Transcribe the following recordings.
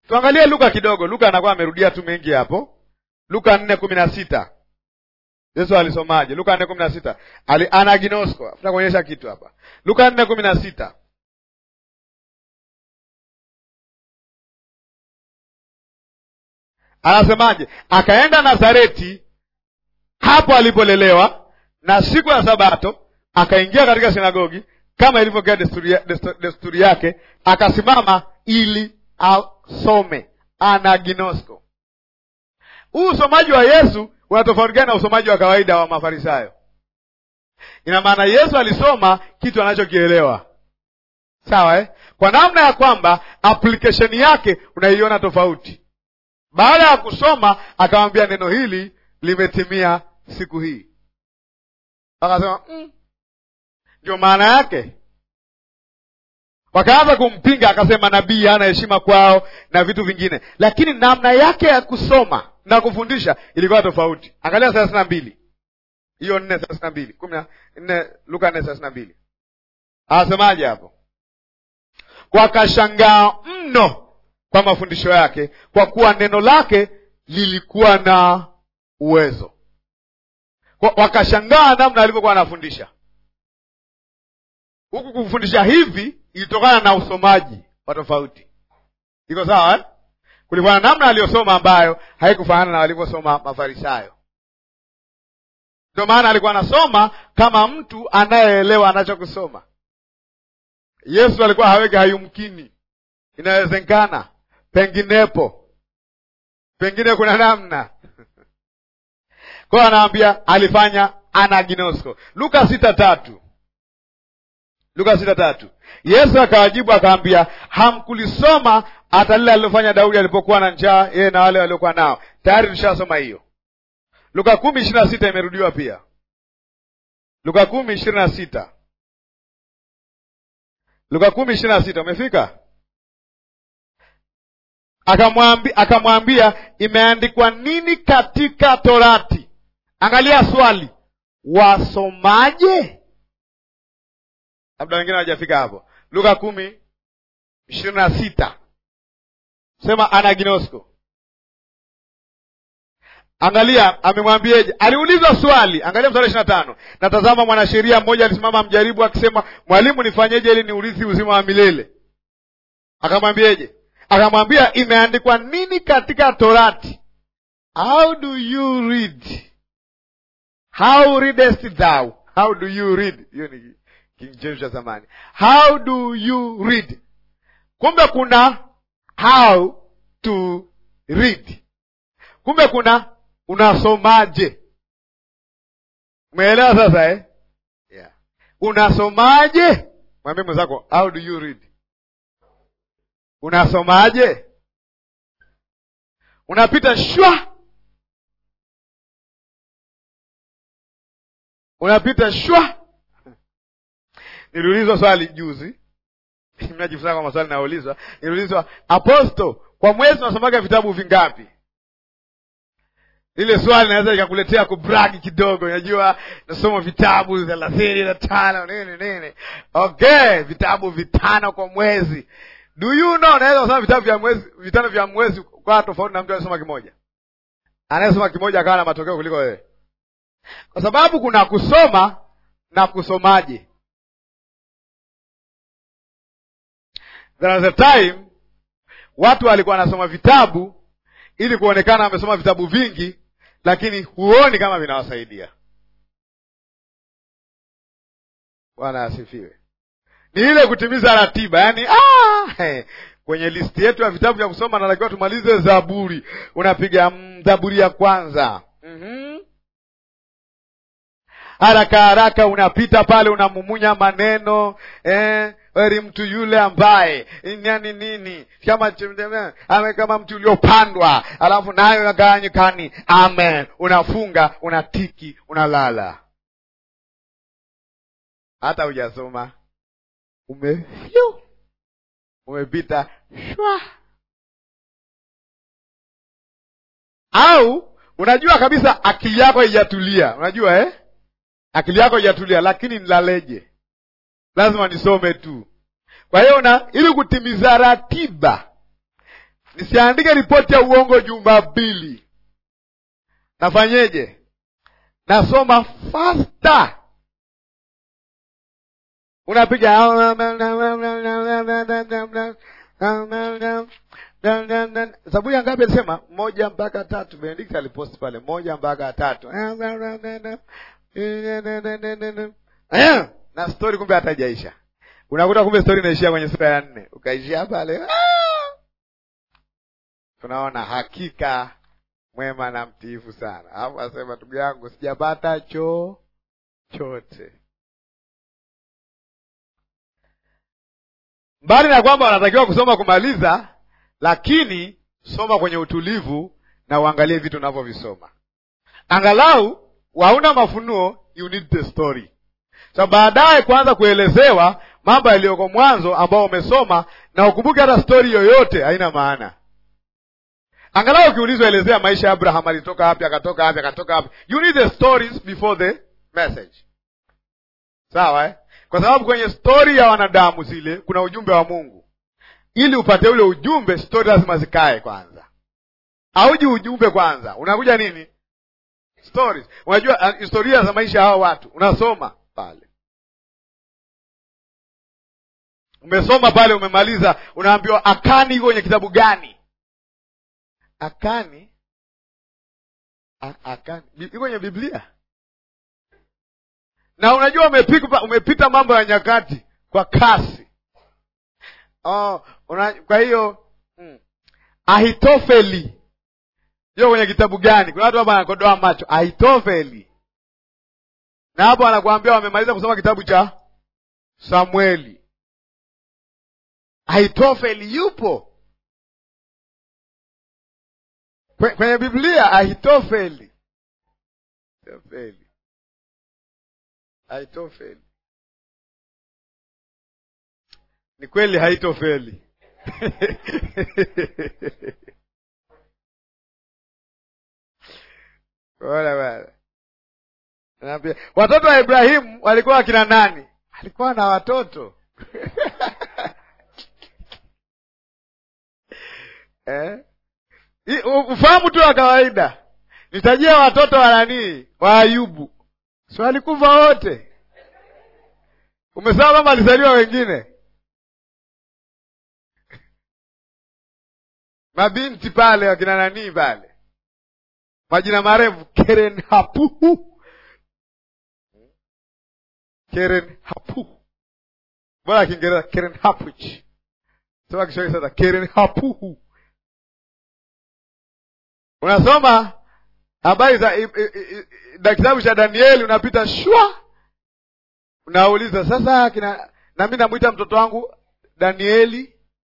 tuangalie luka kidogo luka anakuwa amerudia tu mengi hapo luka nne kumi na sita yesu alisomaje luka nne kumi na sita Ali, anaginosko afuta kuonyesha kitu hapa luka nne kumi na sita anasemaje akaenda nazareti hapo alipolelewa na siku ya sabato akaingia katika sinagogi kama ilivyokuwa desturi, ya- destu- desturi yake akasimama ili asome anaginosko huu usomaji wa yesu unatofauti gani na usomaji wa kawaida wa mafarisayo ina maana yesu alisoma kitu anachokielewa sawa eh? kwa namna ya kwamba application yake unaiona tofauti baada ya kusoma akamwambia neno hili limetimia siku hii akasema "Mm, ndio maana yake wakaanza kumpinga akasema nabii hana heshima kwao na vitu vingine lakini namna yake ya kusoma na kufundisha ilikuwa tofauti angalia thelathini na mbili hiyo nne thelathini na mbili kumi na nne luka nne thelathini na mbili anasemaje hapo wakashangaa mno kwa mafundisho yake kwa kuwa neno lake lilikuwa na uwezo Kwa- wakashangaa namna alivyokuwa anafundisha huku kufundisha hivi ilitokana na usomaji wa tofauti iko sawa eh? kulikuwa na namna aliyosoma ambayo haikufanana na walivyosoma mafarisayo ndio maana alikuwa anasoma kama mtu anayeelewa anachokusoma yesu alikuwa haweki hayumkini inawezekana penginepo pengine kuna namna kwayo anaambia alifanya anaginosko luka sita tatu luka sita tatu yesu akawajibu akaambia hamkulisoma hata lile alilofanya daudi alipokuwa na njaa yeye na wale waliokuwa nao tayari tushasoma hiyo luka kumi ishiri na sita imerudiwa pia luka kumi ishiri na sita luka kumi ishiri na sita umefika akamwambi, akamwambia imeandikwa nini katika torati angalia swali wasomaje labda wengine hawajafika hapo luka kumi ishirini na sita sema anaginosko angalia amemwambieje aliulizwa swali angalia mstari ishiri na tano natazama mwanasheria mmoja alisimama mjaribu akisema mwalimu nifanyeje ili niurithi uzima wa milele akamwambieje akamwambia imeandikwa nini katika torati how do you read how readest thou how do you read hiyo ni King James cha zamani how do you read kumbe kuna how to read kumbe kuna unasomaje umeelewa sasa eh? yeah. unasomaje mwambie mwenzako how do you read unasomaje unapita shwa unapita shwa niliulizwa swali juzi mnajifunza kwa maswali nayoulizwa niliulizwa aposto kwa mwezi unasomaga vitabu vingapi lile swali naweza likakuletea kubragi kidogo unajua nasoma vitabu thelathini na tano nini nini okay vitabu vitano kwa mwezi do you know naweza kusoma vitabu vya mwezi vitano vya mwezi kwa tofauti na mtu anayesoma kimoja anayesoma kimoja akawa na matokeo kuliko wewe kwa sababu kuna kusoma na kusomaje there was a time watu walikuwa wanasoma vitabu ili kuonekana wamesoma vitabu vingi lakini huoni kama vinawasaidia bwana asifiwe ni ile kutimiza ratiba yaani ah, he, kwenye listi yetu ya vitabu vya kusoma natakiwa tumalize zaburi unapiga mm, zaburi ya kwanza mm-hmm. haraka haraka unapita pale unamumunya maneno eh, heri mtu yule ambaye nani nini kama ame kama mtu uliopandwa alafu nayo nagawanyikani amen unafunga unatiki unalala hata hujasoma umefyu umepita shwa au unajua kabisa akili yako haijatulia unajua eh? akili yako haijatulia lakini nilaleje lazima nisome tu kwa hiyo na ili kutimiza ratiba nisiandike ripoti ya uongo Jumapili, nafanyeje? Nasoma faster, unapiga Zaburi ya ngapi alisema? Moja mpaka tatu. Benedict aliposti pale, moja mpaka tatu na stori, kumbe hatajaisha. Unakuta kumbe stori inaishia kwenye sura ya nne, ukaishia pale. Tunaona hakika mwema na mtiifu sana, alafu asema ndugu yangu, sijapata cho chote mbali na kwamba wanatakiwa kusoma kumaliza, lakini soma kwenye utulivu na uangalie vitu unavyovisoma. Angalau wauna mafunuo, you need the story. So baadaye kuanza kuelezewa mambo yaliyoko mwanzo ambao umesoma, na ukumbuke hata stori yoyote haina maana. Angalau ukiulizwa, elezea maisha ya Abraham, alitoka wapi, akatoka wapi, akatoka wapi. You need the stories before the message, sawa eh? Kwa sababu kwenye stori ya wanadamu zile kuna ujumbe wa Mungu. Ili upate ule ujumbe, stori lazima zikae kwanza. Auji ujumbe kwanza, unakuja nini? Stories. Unajua uh, historia za maisha ya hao watu unasoma pale, umesoma pale, umemaliza, unaambiwa Akani iko kwenye kitabu gani? Akani A, Akani iko kwenye Biblia na unajua umepita, umepita mambo ya nyakati kwa kasi oh, una, kwa hiyo hmm. Ahitofeli hiyo kwenye kitabu gani? Kuna watu hapa wanakodoa macho. Ahitofeli, na hapo wanakuambia wamemaliza kusoma kitabu cha Samueli. Ahitofeli yupo kwenye Biblia. Ahitofeli, Ahitofeli haitofeli. Ni kweli haitofeli. Bora bwana, naambia watoto wa Ibrahimu walikuwa wakina nani? Alikuwa na watoto eh? Ufahamu tu wa kawaida. Nitajia watoto wa nani? Wa Ayubu Si walikufa wote? Umesema mama alizaliwa wengine mabinti pale wakina nanii pale, majina marefu Keren Hapuhu, Keren Hapuhu, bora Kiingereza Keren Hapuch, sema Kiswahili sasa, Keren Hapuhu. Unasoma habari za na kitabu cha Danieli unapita shwa, unauliza sasa kina, nami namwita mtoto wangu Danieli,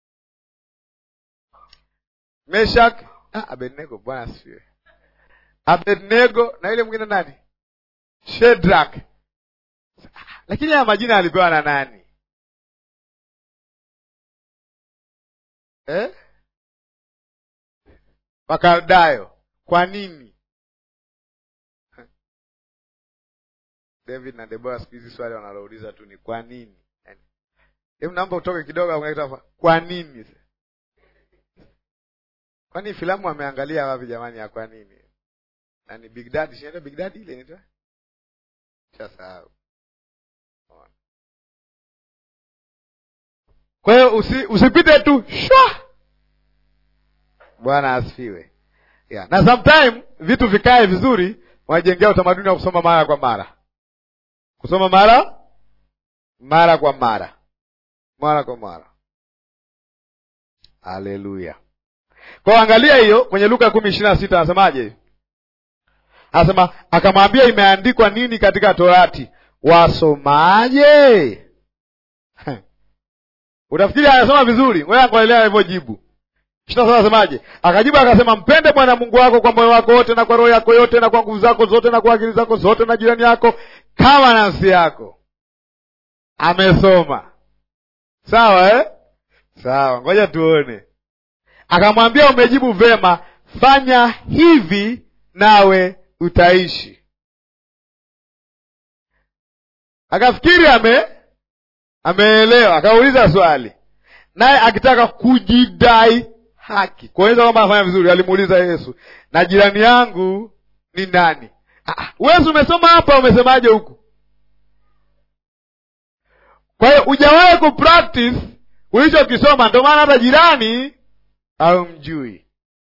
Meshak, ah, Abednego. Bwana asifiwe. Abednego na ile mwingine nani? Shedrak. Lakini haya majina alipewa na nani eh? Wakaldayo. Kwa nini? David na Debora siku hizi swali wanalouliza tu ni kwa nini. Hebu naomba utoke kidogo, kwa nini? Kwani filamu ameangalia wapi jamani ya kwa nini? Nani Big Daddy, si Big Daddy ile inaitwa? Sasa kwa hiyo usi, usipite tu shwa. Bwana asifiwe. Yeah. Na sometime vitu vikae vizuri, wanajengea utamaduni wa kusoma mara kwa mara kusoma mara mara kwa mara mara kwa mara. Haleluya! Kwa angalia hiyo kwenye Luka kumi ishirini na sita anasemaje? Anasema akamwambia, imeandikwa nini katika Torati, wasomaje? Utafikiri anasoma vizuri, wewe angalia alivyojibu. ishirini na saba anasemaje? Akajibu akasema, mpende Bwana Mungu wako kwa moyo wako wote na kwa roho yako yote na kwa nguvu zako zote na kwa akili zako zote na jirani yako kama nafsi yako. Amesoma sawa eh? Sawa, ngoja tuone. Akamwambia, umejibu vema, fanya hivi nawe utaishi. Akafikiri ame ameelewa, akauliza swali, naye akitaka kujidai haki kuonyesha kwamba anafanya vizuri alimuuliza yesu na jirani yangu ni nani wezi umesoma hapa umesemaje huku kwa hiyo hujawahi kupractice ulichokisoma ndio maana hata jirani haumjui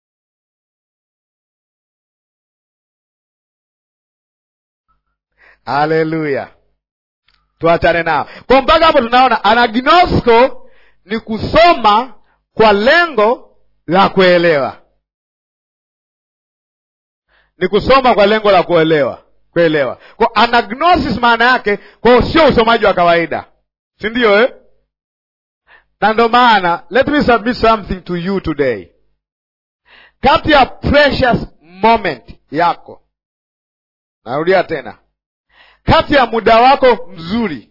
haleluya tuachane nao kwa mpaka hapo tunaona anagnosko ni kusoma kwa lengo la kuelewa ni kusoma kwa lengo la kuelewa kuelewa kwa anagnosis maana yake kwao sio usomaji wa kawaida si ndio eh? na ndo maana let me submit something to you today kati ya precious moment yako narudia tena kati ya muda wako mzuri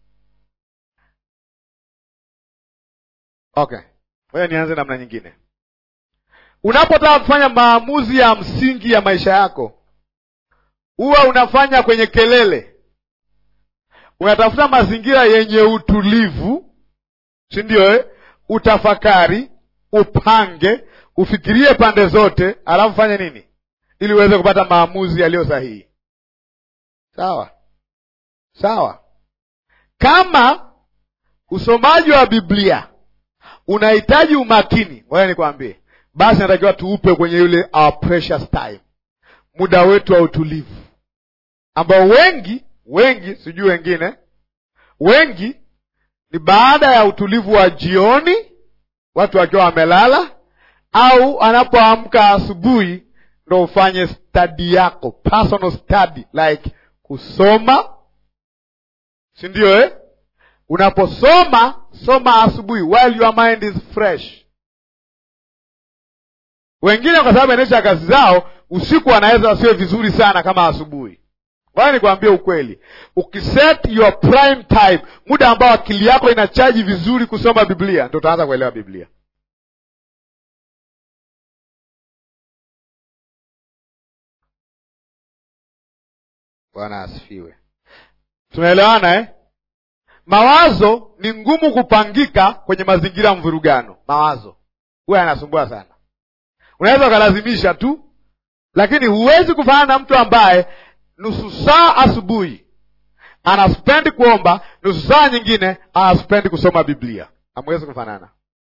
okay ngoja nianze namna nyingine unapotaka kufanya maamuzi ya msingi ya maisha yako huwa unafanya kwenye kelele unatafuta mazingira yenye utulivu si ndio eh? utafakari upange ufikirie pande zote alafu fanye nini ili uweze kupata maamuzi yaliyo sahihi sawa sawa kama usomaji wa biblia unahitaji umakini ngoja nikwambie basi natakiwa tuupe kwenye yule our precious time muda wetu wa utulivu ambao wengi wengi sijui wengine wengi ni baada ya utulivu wa jioni watu wakiwa wamelala au anapoamka asubuhi ndo ufanye stadi yako personal study like kusoma si ndio eh? unaposoma soma asubuhi while your mind is fresh wengine kwa sababu anaisha kazi zao usiku wanaweza wasiwe vizuri sana kama asubuhi waya nikwambie ukweli ukiset your prime time muda ambao akili yako inachaji vizuri kusoma biblia ndo utaanza kuelewa biblia bwana asifiwe tunaelewana eh? mawazo ni ngumu kupangika kwenye mazingira ya mvurugano mawazo huwa yanasumbua sana unaweza ukalazimisha tu lakini huwezi kufanana na mtu ambaye nusu saa asubuhi anaspendi kuomba nusu saa nyingine anaspendi kusoma biblia hamwezi kufanana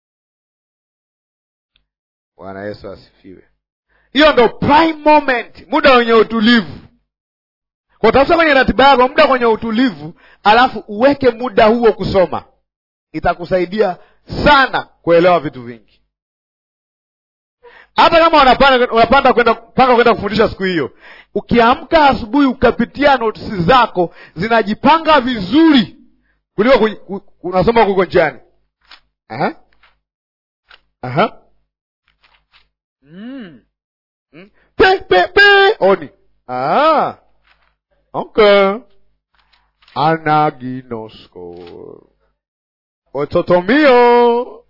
bwana yesu asifiwe hiyo ndo prime moment muda wenye utulivu kwa tafuta kwenye ratiba yako muda kwenye utulivu alafu uweke muda huo kusoma itakusaidia sana kuelewa vitu vingi hata kama unapanda unapanda kwenda mpaka kwenda kufundisha siku hiyo ukiamka asubuhi ukapitia notisi zako zinajipanga vizuri kuliko ku- ku- unasoma kuko njiani Aha. Aha. Mm. Mm. Pe, pe, pe. oni ah. okay anaginosko ototomio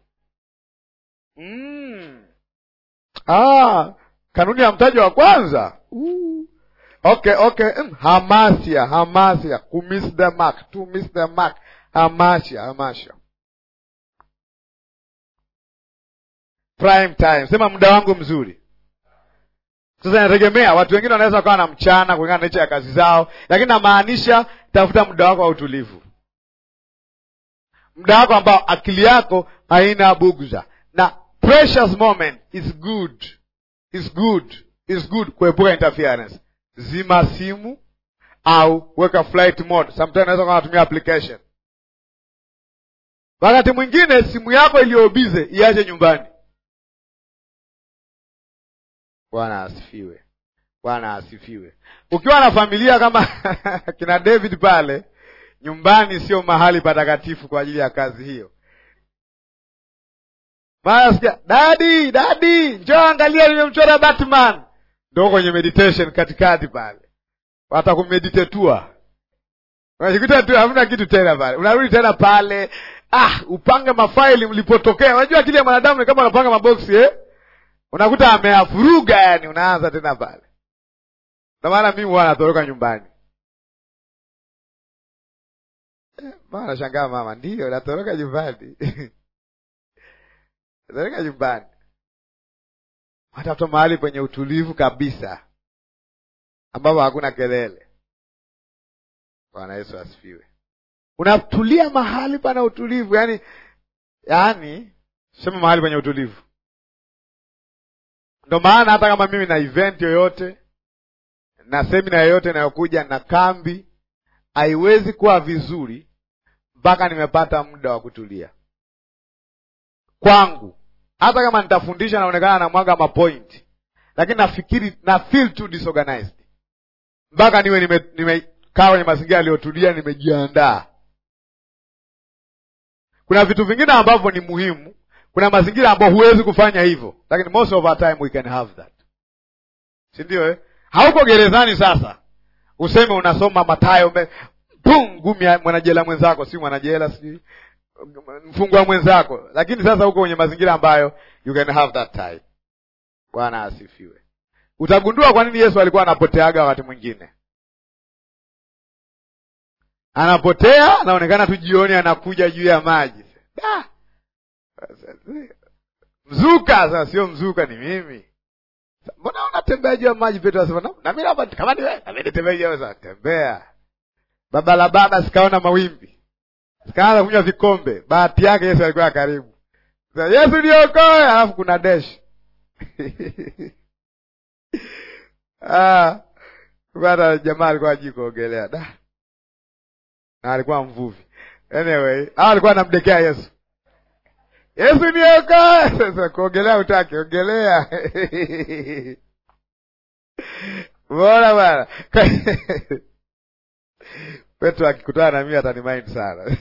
mm. ah, kanuni ya mtaji wa kwanza uh. okay okay mm. hamasia hamasia ku miss the mark to miss the mark hamasia hamasia prime time sema muda wangu mzuri sasa inategemea watu wengine wanaweza wakawa na mchana kulingana na nature ya kazi zao lakini namaanisha tafuta muda wako wa utulivu muda wako ambao akili yako haina bugza na precious moment is good is good is good kuepuka interference zima simu au weka flight mode sometimes unaweza kuwa unatumia application wakati mwingine simu yako iliyobize iache nyumbani bwana asifiwe bwana asifiwe ukiwa na familia kama kina david pale nyumbani sio mahali patakatifu kwa ajili ya kazi hiyo mara sikia dadi dadi njoo angalia nimemchora batman ndo kwenye meditation katikati pale watakumeditetua unajikuta tu hamna kitu tena pale unarudi tena pale ah upange mafaili mlipotokea unajua akili ya mwanadamu ni kama unapanga maboksi eh? unakuta ameavuruga yani unaanza tena pale ndio maana mimi huwa natoroka nyumbani Eh, mama nashangaa mama ndiyo natoroka nyumbani natoroka nyumbani Anatafuta mahali penye utulivu kabisa, ambapo hakuna kelele. Bwana Yesu asifiwe. Unatulia mahali pana utulivu, yani yani, sema mahali penye utulivu. Ndo maana hata kama mimi na event yoyote na semina yoyote inayokuja na kambi, haiwezi kuwa vizuri mpaka nimepata muda wa kutulia kwangu. Hata kama nitafundisha naonekana na mwaga mapoint, lakini nafikiri na feel too disorganized mpaka niwe nimekaa nime kwenye mazingira yaliyotulia, nimejiandaa. Kuna vitu vingine ambavyo ni muhimu, kuna mazingira ambayo huwezi kufanya hivyo, lakini most of our time we can have that, si ndio eh? Hauko gerezani sasa useme unasoma Mathayo pum ngumi ya mwanajela mwenzako, si mwanajela, sijui mfungwa mwenzako, lakini sasa huko kwenye mazingira ambayo you can have that time. Bwana asifiwe. Utagundua kwa nini Yesu alikuwa anapoteaga wakati mwingine, anapotea, anaonekana tu jioni, anakuja juu ya maji da! Mzuka sasa, sio mzuka, ni mimi. Mbona unatembea juu ya maji? Petro anasema na mimi hapa, kama ni wewe, na mimi nitembea juu ya maji. Tembea baba la baba, sikaona mawimbi, sikaanza kunywa vikombe. Bahati yake Yesu alikuwa karibu. Sasa Yesu niokoe, alafu kuna dash ah, bwana jamaa alikuwa hajui kuogelea da, na alikuwa mvuvi. Anyway, hao alikuwa anamdekea Yesu, Yesu niokoe. Sasa kuogelea utake ogelea bora bwana Petro akikutana na mimi atanimaindi sana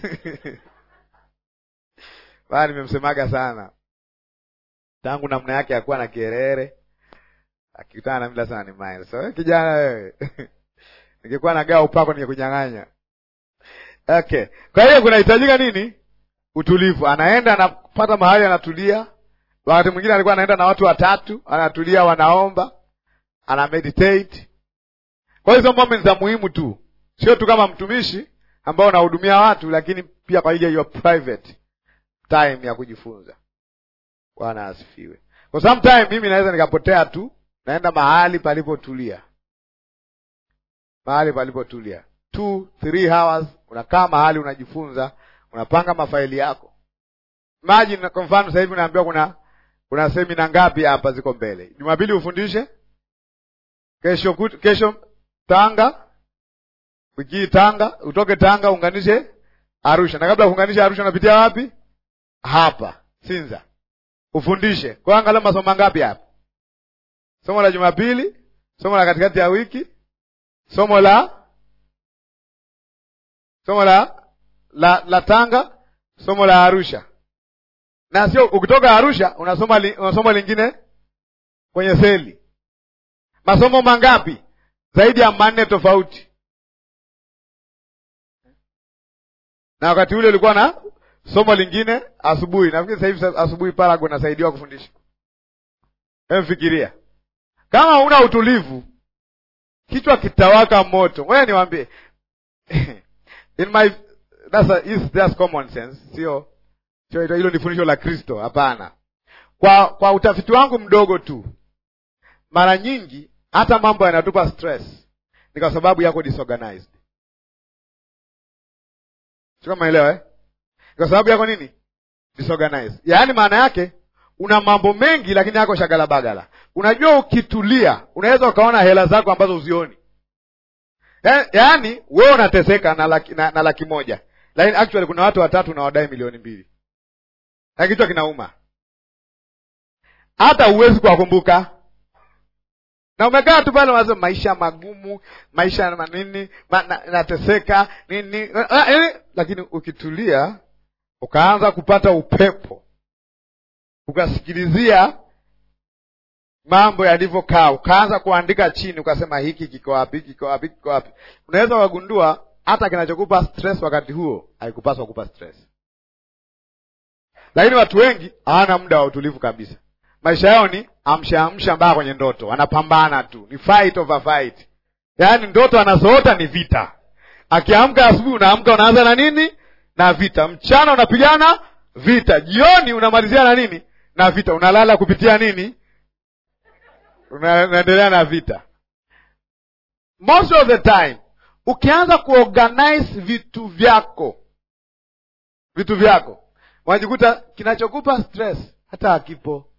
bana, nimemsemaga sana tangu namna yake ya kuwa na kierere. Akikutana na mimi lazima ni mind. So kijana wewe ningekuwa nagawa upako ningekunyang'anya. Okay, kwa hiyo kunahitajika nini? Utulivu. Anaenda anapata mahali anatulia. Wakati mwingine alikuwa anaenda na watu watatu, anatulia, wanaomba, ana meditate. Kwa hizo moments za muhimu tu sio tu kama mtumishi ambao unahudumia watu, lakini pia kwa ajili ya private time ya kujifunza. Bwana asifiwe. Kwa sometime mimi naweza nikapotea tu, naenda mahali palipotulia, mahali palipotulia, two three hours, unakaa mahali unajifunza, unapanga mafaili yako. Imagine kwa mfano sasa hivi unaambiwa kuna kuna semina ngapi hapa ziko mbele, Jumapili ufundishe, kesho kesho Tanga wiki hii Tanga, utoke Tanga uunganishe Arusha, na kabla ya kuunganisha Arusha unapitia wapi? Hapa Sinza, ufundishe. Kwa hiyo angalau masomo mangapi hapa? Somo la Jumapili, somo la katikati ya wiki, somo la somo la la, la Tanga, somo la Arusha, na sio ukitoka Arusha unasoma li, unasoma lingine kwenye seli. Masomo mangapi? Zaidi ya manne tofauti na wakati ule ulikuwa na somo lingine asubuhi. Nafikiri sasa hivi asubuhi Parago nasaidiwa kufundisha. Emfikiria kama una utulivu, kichwa kitawaka moto. Wewe niwaambie in my that's a, is that's common sense, sio sio hilo ni fundisho la Kristo. Hapana, kwa kwa utafiti wangu mdogo tu, mara nyingi hata mambo yanatupa stress ni kwa sababu yako disorganized Sio kama elewa eh? Kwa sababu yako nini? Disorganized. Yaani maana yake una mambo mengi lakini yako shagala bagala. Unajua ukitulia, unaweza ukaona hela zako ambazo uzioni. Yaani wewe unateseka na laki, na, na laki moja. Lakini actually kuna watu watatu na wadai milioni mbili. Na kichwa kinauma. Hata huwezi kuwakumbuka. Na umekaa tu pale unasema maisha magumu, maisha na nini, ma, na, nateseka nini, lakini ukitulia ukaanza kupata upepo, ukasikilizia mambo yalivyokaa, ukaanza kuandika chini, ukasema hiki kiko wapi, hiki kiko wapi, kiko wapi, unaweza ukagundua hata kinachokupa stress wakati huo haikupaswa kupa stress. Lakini watu wengi hawana muda wa utulivu kabisa. Maisha yao ni amsha amsha mpaka kwenye ndoto, wanapambana tu, ni fight over fight. Yaani ndoto anazoota ni vita. Akiamka asubuhi, unaamka unaanza na nini? Na vita. Mchana unapigana vita, jioni unamalizia na nini? Na vita. Unalala kupitia nini? Una- unaendelea na vita most of the time ukianza kuorganize vitu vyako vitu vyako unajikuta kinachokupa stress hata hakipo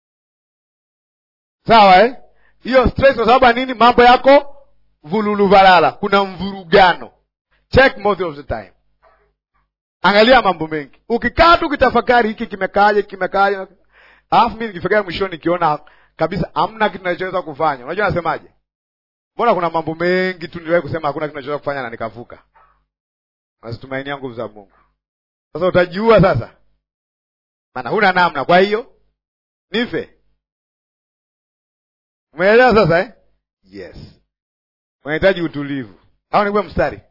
sawa eh? hiyo stress kwa sababu ya nini mambo yako vululuvalala kuna mvurugano check most of the time angalia mambo mengi ukikaa tu ukitafakari hiki kimekaaje kimekaaje alafu mi nikifikia mwishoni nikiona kabisa hamna kitu nachoweza kufanya unajua nasemaje mbona kuna mambo mengi tu niliwahi kusema hakuna kitu nachoweza kufanya na nikavuka nazitumainia nguvu za mungu sasa utajiua sasa maana huna namna kwa hiyo nife umeelewa sasa eh? yes unahitaji utulivu au nikuwe mstari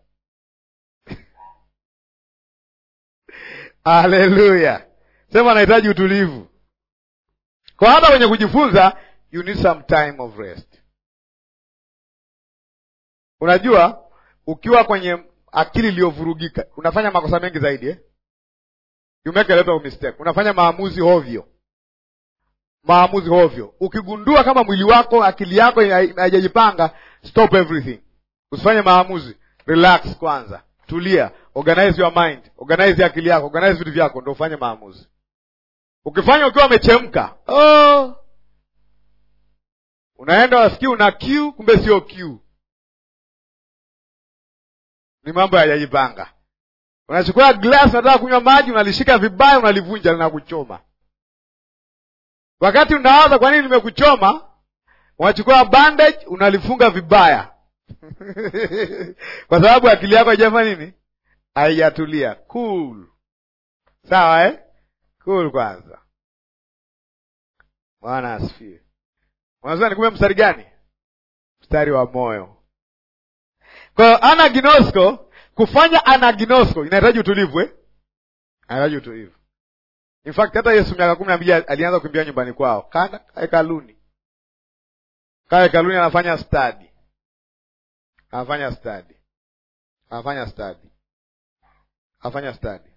haleluya sema anahitaji utulivu kwa hata kwenye kujifunza you need some time of rest unajua ukiwa kwenye akili iliyovurugika unafanya makosa mengi zaidi eh? you make a lot of mistake unafanya maamuzi hovyo maamuzi hovyo ukigundua kama mwili wako akili yako haijajipanga stop everything usifanye maamuzi relax kwanza tulia organize your mind organize akili yako organize vitu vyako ndo ufanye maamuzi ukifanya ukiwa umechemka oh. unaenda wasikii una q kumbe sio q ni mambo hayajajipanga unachukua glass unataka kunywa maji unalishika vibaya unalivunja linakuchoma wakati unawaza kwa nini limekuchoma unachukua bandage unalifunga vibaya kwa sababu akili yako haijafanya nini haijatulia cool sawa eh? cool kwanza bwana asifiwe unasema nikume mstari gani mstari wa moyo kwa hiyo anaginosko kufanya anaginosko inahitaji utulivu eh? inahitaji utulivu in fact hata yesu miaka kumi na mbili alianza kukimbia nyumbani kwao kaa hekaluni kaa hekaluni anafanya stadi anafanya stadi anafanya stadi anafanya stadi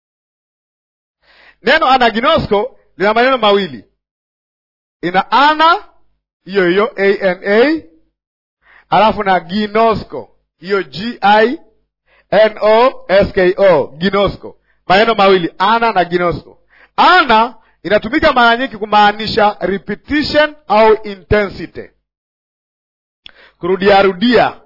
neno anaginosko lina maneno mawili ina ana hiyo hiyo ana alafu na ginosko hiyo g i n o s k o ginosko maneno mawili ana na ginosko ana inatumika mara nyingi kumaanisha repetition au intensity kurudiarudia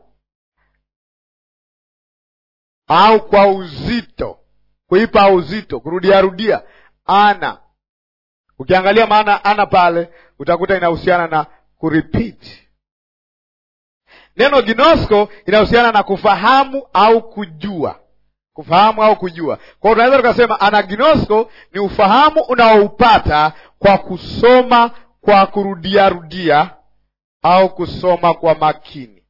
au kwa uzito kuipa uzito kurudiarudia ana ukiangalia maana ana pale utakuta inahusiana na kurepeat neno ginosko inahusiana na kufahamu au kujua kufahamu au kujua kwa hiyo tunaweza tukasema anaginosko ni ufahamu unaoupata kwa kusoma kwa kurudiarudia au kusoma kwa makini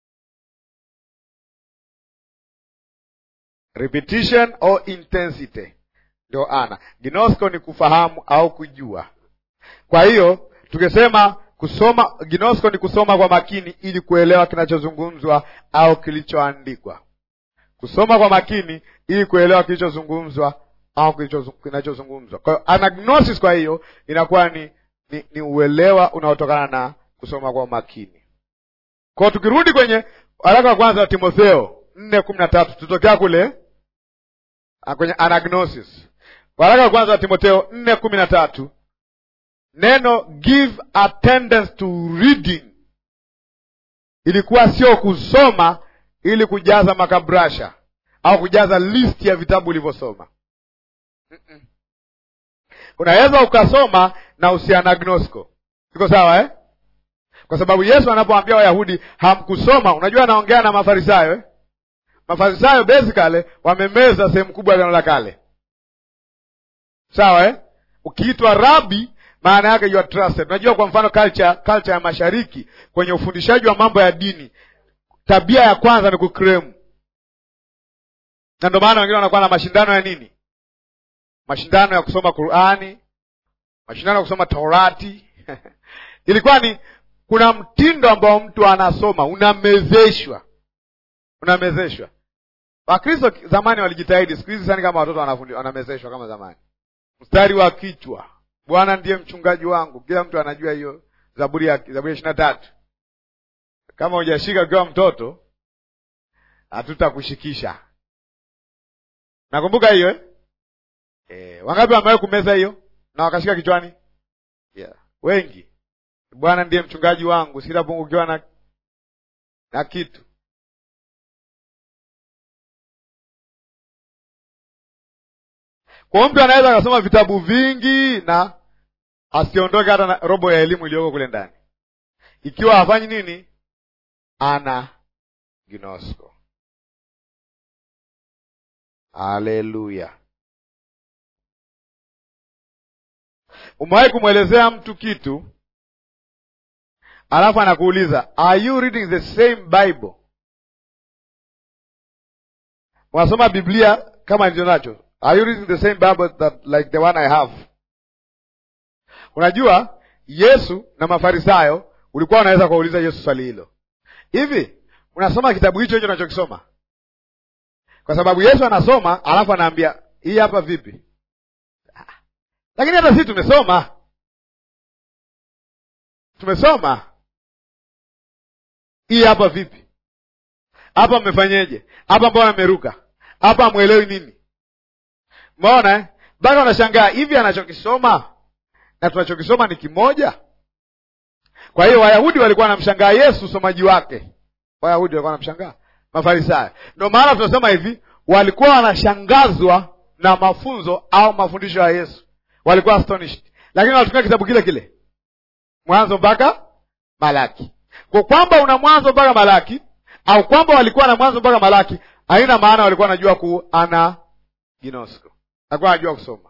repetition or intensity ndio ana ginosko ni kufahamu au kujua kwa hiyo tukisema kusoma ginosko ni kusoma kwa makini ili kuelewa kinachozungumzwa au kilichoandikwa kusoma kwa makini ili kuelewa kilichozungumzwa au kinachozungumzwa kwa hiyo anagnosis kwa hiyo inakuwa ni, ni, ni uelewa unaotokana na kusoma kwa makini kwao tukirudi kwenye waraka wa kwanza wa timotheo nne kumi na tatu tutokea kule kwenye anagnosis waraka wa kwanza wa timotheo nne kumi na tatu neno give attendance to reading ilikuwa sio kusoma ili kujaza makabrasha au kujaza list ya vitabu ulivyosoma Mm-mm. unaweza ukasoma na usianagnosko iko sawa eh? kwa sababu yesu anapoambia wayahudi hamkusoma unajua anaongea na mafarisayo eh? mafarisayo basically wamemeza sehemu kubwa ya neno la kale sawa eh? ukiitwa rabi maana yake you are trusted unajua kwa mfano culture, culture ya mashariki kwenye ufundishaji wa mambo ya dini tabia ya kwanza ni kukremu na ndio maana wengine wanakuwa na mashindano ya nini mashindano ya kusoma qurani mashindano ya kusoma taurati ilikuwa ni kuna mtindo ambao mtu anasoma unamezeshwa unamezeshwa wakristo zamani walijitahidi siku hizi sani kama watoto wanafundi wanamezeshwa kama zamani mstari wa kichwa bwana ndiye mchungaji wangu kila mtu anajua hiyo Zaburi ya Zaburi ya ishirini na tatu kama hujashika ukiwa mtoto hatutakushikisha. Nakumbuka hiyo eh? Eh, wangapi wamewahi kumeza hiyo na wakashika kichwani? Yeah. Wengi. Bwana ndiye mchungaji wangu, sitapungukiwa na na kitu. Kwa mtu anaweza akasoma vitabu vingi na asiondoke hata na robo ya elimu iliyoko kule ndani, ikiwa hafanyi nini, ana ginosko. Haleluya! Umewahi kumwelezea mtu kitu alafu anakuuliza are you reading the same Bible? Unasoma Biblia kama nilicho nacho Are you reading the same Bible that like the one I have? Unajua Yesu na Mafarisayo ulikuwa unaweza kuuliza Yesu swali hilo. Hivi unasoma kitabu hicho hicho unachokisoma? Kwa sababu Yesu anasoma alafu anaambia hii hapa vipi? Lakini hata sisi tumesoma. Tumesoma. Hii hapa vipi? Hapa mmefanyeje? Hapa mbona mmeruka? Hapa mwelewi nini? Umeona eh? Bado wanashangaa hivi, anachokisoma na tunachokisoma ni kimoja. Kwa hiyo Wayahudi walikuwa wanamshangaa Yesu usomaji wake, Wayahudi walikuwa wanamshangaa Mafarisayo. Ndio maana tunasema hivi, walikuwa wanashangazwa na mafunzo au mafundisho ya Yesu, walikuwa astonished, lakini walitumia kitabu kile kile Mwanzo mpaka Malaki. Kwa kwamba una Mwanzo mpaka Malaki au kwamba walikuwa na Mwanzo mpaka Malaki haina maana walikuwa wanajua ku ana ginosko alikuwa anajua kusoma.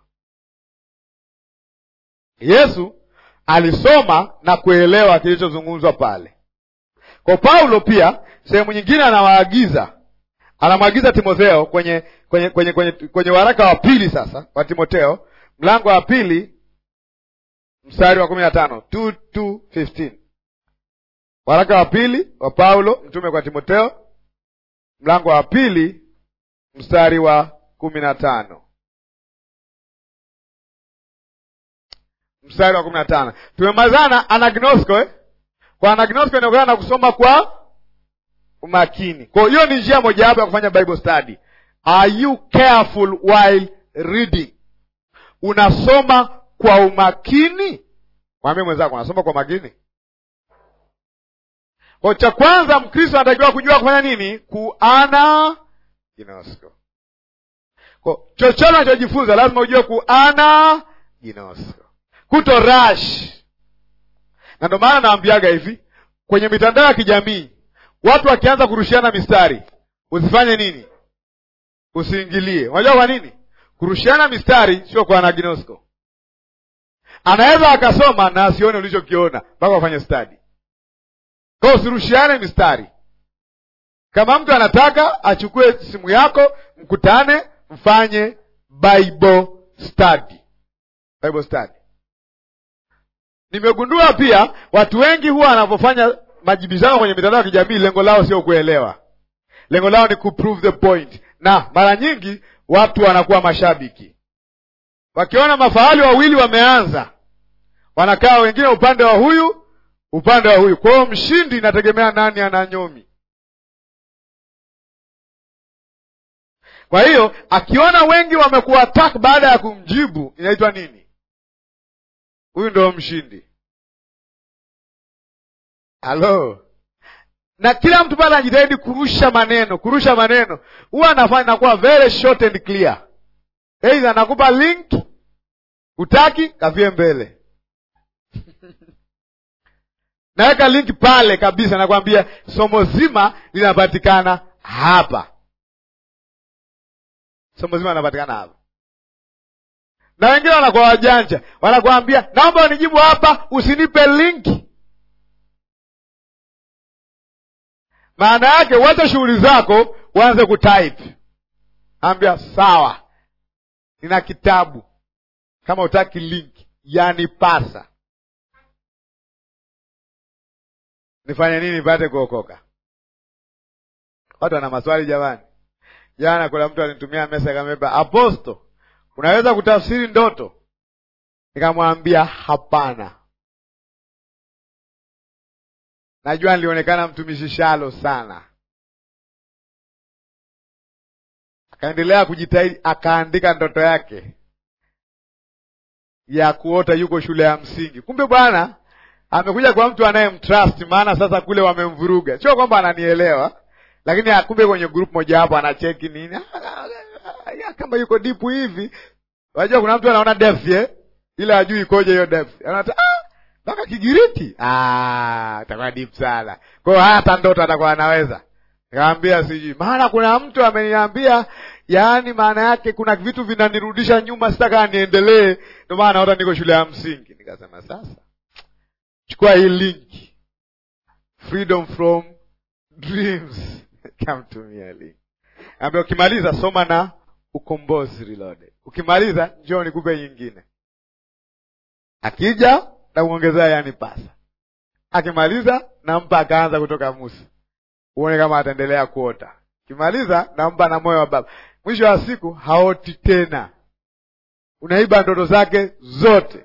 Yesu alisoma na kuelewa kilichozungumzwa pale. Kwa Paulo pia sehemu nyingine anawaagiza, anamwagiza Timotheo kwenye kwenye kwenye kwenye, kwenye waraka wa pili sasa wa Timotheo mlango wa pili mstari wa kumi na tano two two fifteen waraka wa pili wa Paulo mtume kwa Timotheo mlango wa pili mstari wa kumi na tano mstari wa kumi na tano tumemalizana anagnosko eh? kwa anagnosko inaokana na kusoma kwa umakini kwa hiyo ni njia mojawapo ya kufanya bible study are you careful while reading unasoma kwa umakini mwambie mwenzako unasoma kwa makini kwa cha kwanza mkristo anatakiwa kujua kufanya nini kuana ginosko kwa chochote unachojifunza lazima ujue kuana ginosko kuto rush na ndio maana naambiaga hivi kwenye mitandao ya kijamii watu wakianza kurushiana mistari usifanye nini usiingilie unajua kwa nini kurushiana mistari sio kwa anaginosko anaweza akasoma na asione ulichokiona mpaka wafanye stadi kwao usirushiane mistari kama mtu anataka achukue simu yako mkutane mfanye bible study bible study nimegundua pia watu wengi huwa wanavyofanya majibizano kwenye mitandao ya kijamii lengo lao sio kuelewa lengo lao ni kuprove the point na mara nyingi watu wanakuwa mashabiki wakiona mafahali wawili wameanza wanakaa wengine upande wa huyu upande wa huyu kwa hiyo mshindi inategemea nani ana nyomi kwa hiyo akiona wengi wamekuwa attack baada ya kumjibu inaitwa nini huyu ndo mshindi halo na kila mtu pale anajitahidi kurusha maneno kurusha maneno huwa anafanya nakuwa very short and clear eidha nakupa link utaki kavie mbele naweka link pale kabisa nakwambia somo zima linapatikana hapa somo zima linapatikana hapa na wengine wanakuwa wajanja wanakuambia naomba unijibu hapa usinipe linki maana yake wacha shughuli zako uanze kutype ambia sawa nina kitabu kama utaki linki yanipasa nifanye nini nipate kuokoka watu wana maswali jamani jana kuna mtu alinitumia mesa akameba aposto unaweza kutafsiri ndoto nikamwambia hapana najua nilionekana mtumishi shalo sana. Akaendelea kujitahidi, akaandika ndoto yake ya kuota yuko shule ya msingi. Kumbe bwana amekuja kwa mtu anayemtrust, maana sasa kule wamemvuruga. Sio kwamba ananielewa, lakini kumbe kwenye group moja hapo anacheki nini, kama yuko deep hivi. Unajua kuna mtu anaona depth eh, ila ajui ikoje hiyo depth, anaona ah, mpaka Kigiriki ah, atakuwa deep sana. Kwa hiyo hata ndoto atakuwa anaweza. Nikamwambia sijui, maana kuna mtu ameniambia, yaani maana yake kuna vitu vinanirudisha nyuma, sitaka niendelee, ndio maana naota niko shule ya msingi. Nikasema sasa chukua hii link freedom from dreams kamtumia link ambia ukimaliza soma na ukombozi reloaded ukimaliza njoo nikupe nyingine akija nakuongezea yani pasa akimaliza nampa akaanza kutoka musa uone kama ataendelea kuota kimaliza nampa na moyo wa baba mwisho wa siku haoti tena unaiba ndoto zake zote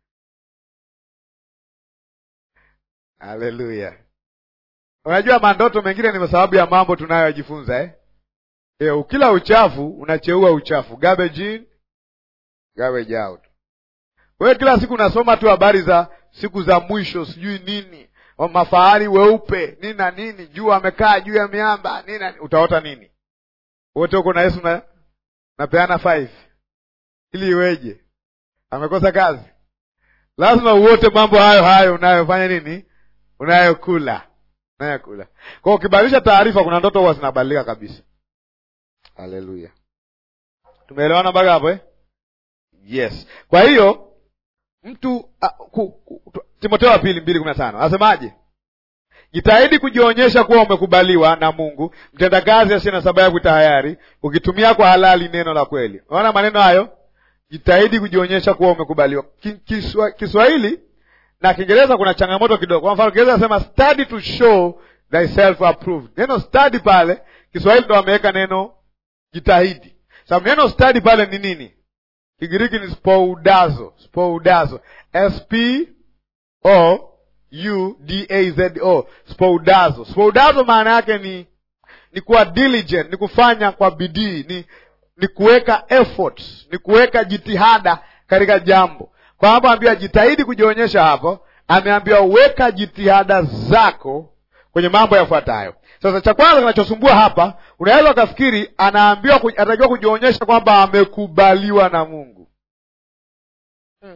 Haleluya! Unajua, mandoto mengine ni kwa sababu ya mambo tunayojifunza eh? E, ukila uchafu unacheua uchafu, garbage in garbage out. Wewe kila siku unasoma tu habari za siku za mwisho, sijui nini, mafahari weupe nini na nini, juu amekaa juu ya miamba nini na, utaota nini? Wote huko na Yesu na napeana five ili iweje? Amekosa kazi? Lazima uote mambo hayo hayo unayofanya nini unayokula unayokula. Kwa ukibadilisha taarifa, kuna ndoto huwa zinabadilika kabisa. Haleluya, tumeelewana mpaka hapo eh? Yes. Kwa hiyo mtu uh, Timotheo wa pili mbili kumi na tano anasemaje? Jitahidi kujionyesha kuwa umekubaliwa na Mungu, mtendakazi asiye na sababu ya kutahayari, ukitumia kwa halali neno la kweli. Unaona maneno hayo, jitahidi kujionyesha kuwa umekubaliwa. Kiswa, Kiswahili na Kiingereza kuna changamoto kidogo. Kwa mfano Kiingereza nasema study to show thyself approved. Neno study pale Kiswahili ndo wameweka neno jitahidi, sababu neno study pale ni nini? Kigiriki ni spoudazo, spoudazo, s p o u d a z o, spoudazo. Spoudazo maana yake ni ni kuwa diligent, ni kufanya kwa bidii, ni ni kuweka effort, ni kuweka jitihada katika jambo kwa hapo ambia jitahidi kujionyesha hapo, ameambiwa weka jitihada zako kwenye mambo yafuatayo. Sasa cha kwanza kinachosumbua hapa, unaweza ukafikiri anaambiwa anatakiwa kujionyesha kwamba amekubaliwa na Mungu hmm.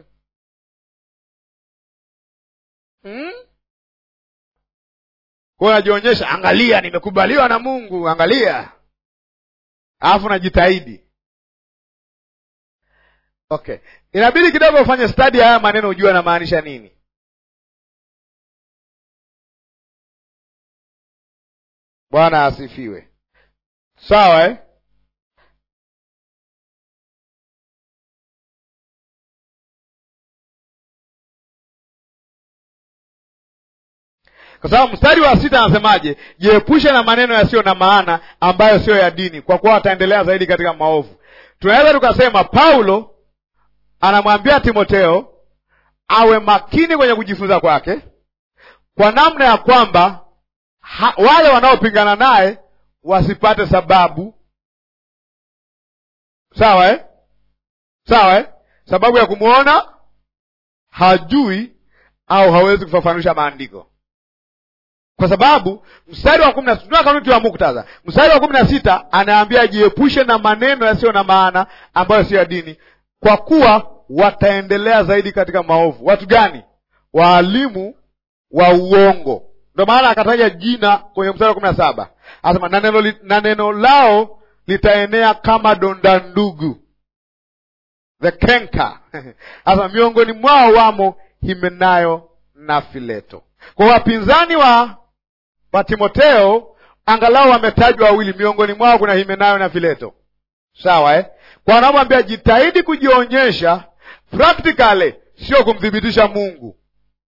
Hmm? Kwa unajionyesha, angalia, nimekubaliwa na Mungu, angalia, alafu najitahidi Okay, inabidi kidogo ufanye study haya maneno, ujue anamaanisha nini. Bwana asifiwe. Sawa eh? Kwa sababu mstari wa sita anasemaje? Jiepushe na maneno yasiyo na maana ambayo siyo ya dini, kwa kuwa wataendelea zaidi katika maovu. Tunaweza tukasema Paulo anamwambia Timotheo awe makini kwenye kujifunza kwake, kwa namna ya kwamba ha, wale wanaopingana naye wasipate sababu sawa eh? sawa eh? sababu ya kumwona hajui au hawezi kufafanusha maandiko, kwa sababu mstari wa kumi na sita kanuni ya muktadha, mstari wa kumi na sita anaambia jiepushe na maneno yasiyo na maana ambayo sio ya dini kwa kuwa wataendelea zaidi katika maovu. Watu gani? Waalimu wa uongo. Ndio maana akataja jina kwenye mstari wa kumi na saba anasema na neno, na neno lao litaenea kama donda ndugu, the kenka anasema miongoni mwao wamo Himenayo na Fileto. Kwa wapinzani wa wa Timoteo angalau wametajwa wawili, miongoni mwao kuna Himenayo na Fileto, sawa eh? Kwa wanamwambia jitahidi kujionyesha practically, sio kumthibitisha Mungu,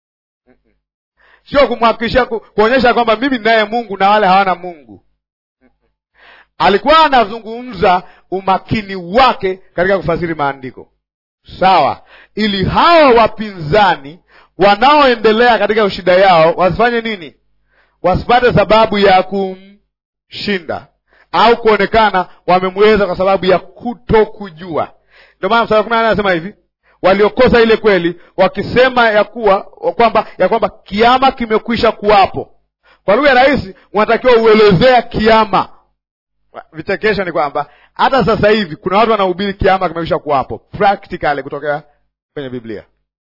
sio kumhakikisha ku, kuonyesha kwamba mimi ninaye Mungu na wale hawana Mungu. Alikuwa anazungumza umakini wake katika kufasiri maandiko, sawa, ili hawa wapinzani wanaoendelea katika shida yao wasifanye nini? wasipate sababu ya kumshinda au kuonekana wamemweza kwa sababu ya kutokujua. Ndio maana mstari wa kumi na nane anasema hivi, waliokosa ile kweli wakisema ya kuwa kwamba ya kwamba kiama kimekwisha kuwapo. Kwa lugha rahisi, unatakiwa uelezea kiama. Vichekesho ni kwamba hata sasa hivi kuna watu wanahubiri kiama kimekwisha kuwapo practically kutokea kwenye Biblia.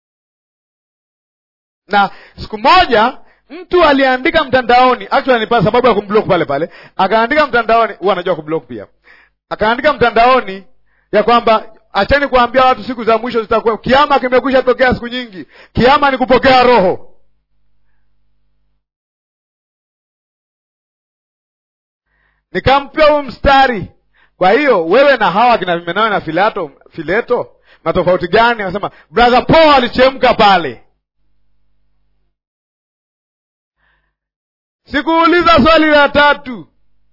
Na siku moja mtu aliandika mtandaoni, actually ni sababu ya kumblock pale pale, akaandika mtandaoni, huwa anajua kublock pia, akaandika mtandaoni ya kwamba acheni kuambia watu siku za mwisho zitakuwa, kiama kimekwisha tokea siku nyingi, kiama ni kupokea roho. Nikampia huu mstari. Kwa hiyo wewe na hawa kina Himeneo na Filato, Fileto na tofauti gani? Anasema brother Paul alichemka pale. Sikuuliza swali la tatu,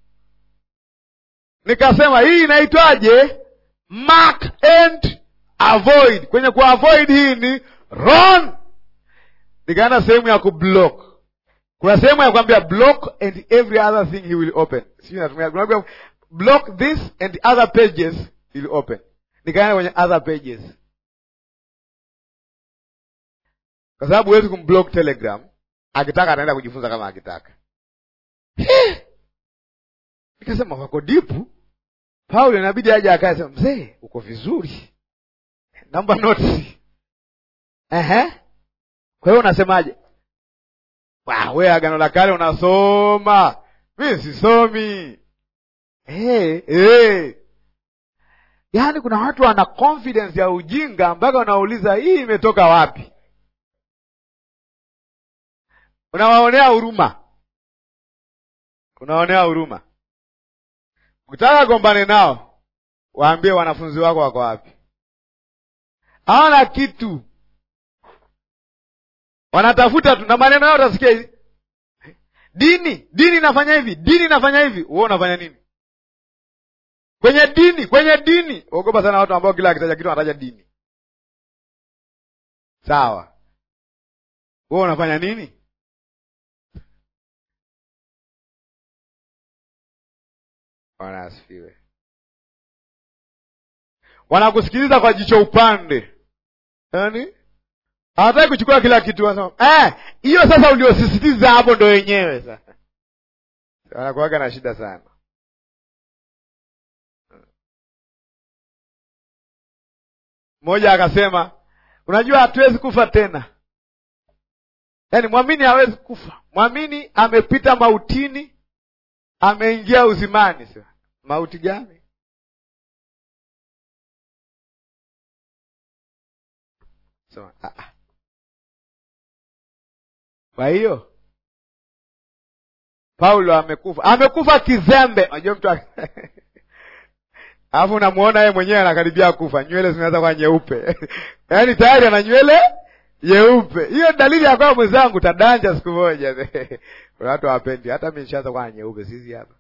nikasema hii inaitwaje? Mark and avoid. Kwenye ku avoid hii ni run. Nikaenda sehemu ya kublock. Kuna sehemu ya kwambia block and every other thing he will open. Sijui natumia kuna block this and other pages he will open. Nikaenda kwenye other pages, kwa sababu huwezi kumblock Telegram. Akitaka ataenda kujifunza kama akitaka. Nikasema wako dipu. Paulo inabidi aje akae sema, mzee uko vizuri, namba notes. Ehe, kwa hiyo unasemaje? We Agano la Kale unasoma, mi sisomi. Hey, hey. Yaani kuna watu wana confidence ya ujinga mpaka wanauliza hii imetoka wapi? Unawaonea huruma, unawaonea huruma. Ukitaka gombane nao, waambie wanafunzi wako wako wapi. Hawana kitu, wanatafuta tu na maneno yao. Utasikia hivi, dini dini inafanya hivi, dini inafanya hivi. Wewe unafanya nini kwenye dini? Kwenye dini, ogopa sana watu ambao kila akitaja kitu wanataja dini. Sawa, wewe unafanya nini? Bwana asifiwe. Wanakusikiliza kwa jicho upande, yaani hawataki kuchukua kila kitu. Wanasema hiyo eh, sasa uliosisitiza hapo ndo wenyewe sasa. Wanakuwaga na shida sana. Mmoja akasema, unajua hatuwezi kufa tena, yaani mwamini hawezi kufa. Mwamini amepita mautini ameingia uzimani. Sasa mauti gani? So, kwa hiyo Paulo amekufa, amekufa kizembe. Unajua mtu alafu unamuona yeye mwenyewe anakaribia kufa, nywele zimeanza kuwa nyeupe yaani tayari ana nywele nyeupe. Hiyo dalili ya kwamba mwenzangu tadanja siku moja. Kuna watu hawapendi, hata mimi nishaanza kuwa nyeupe sisi hapa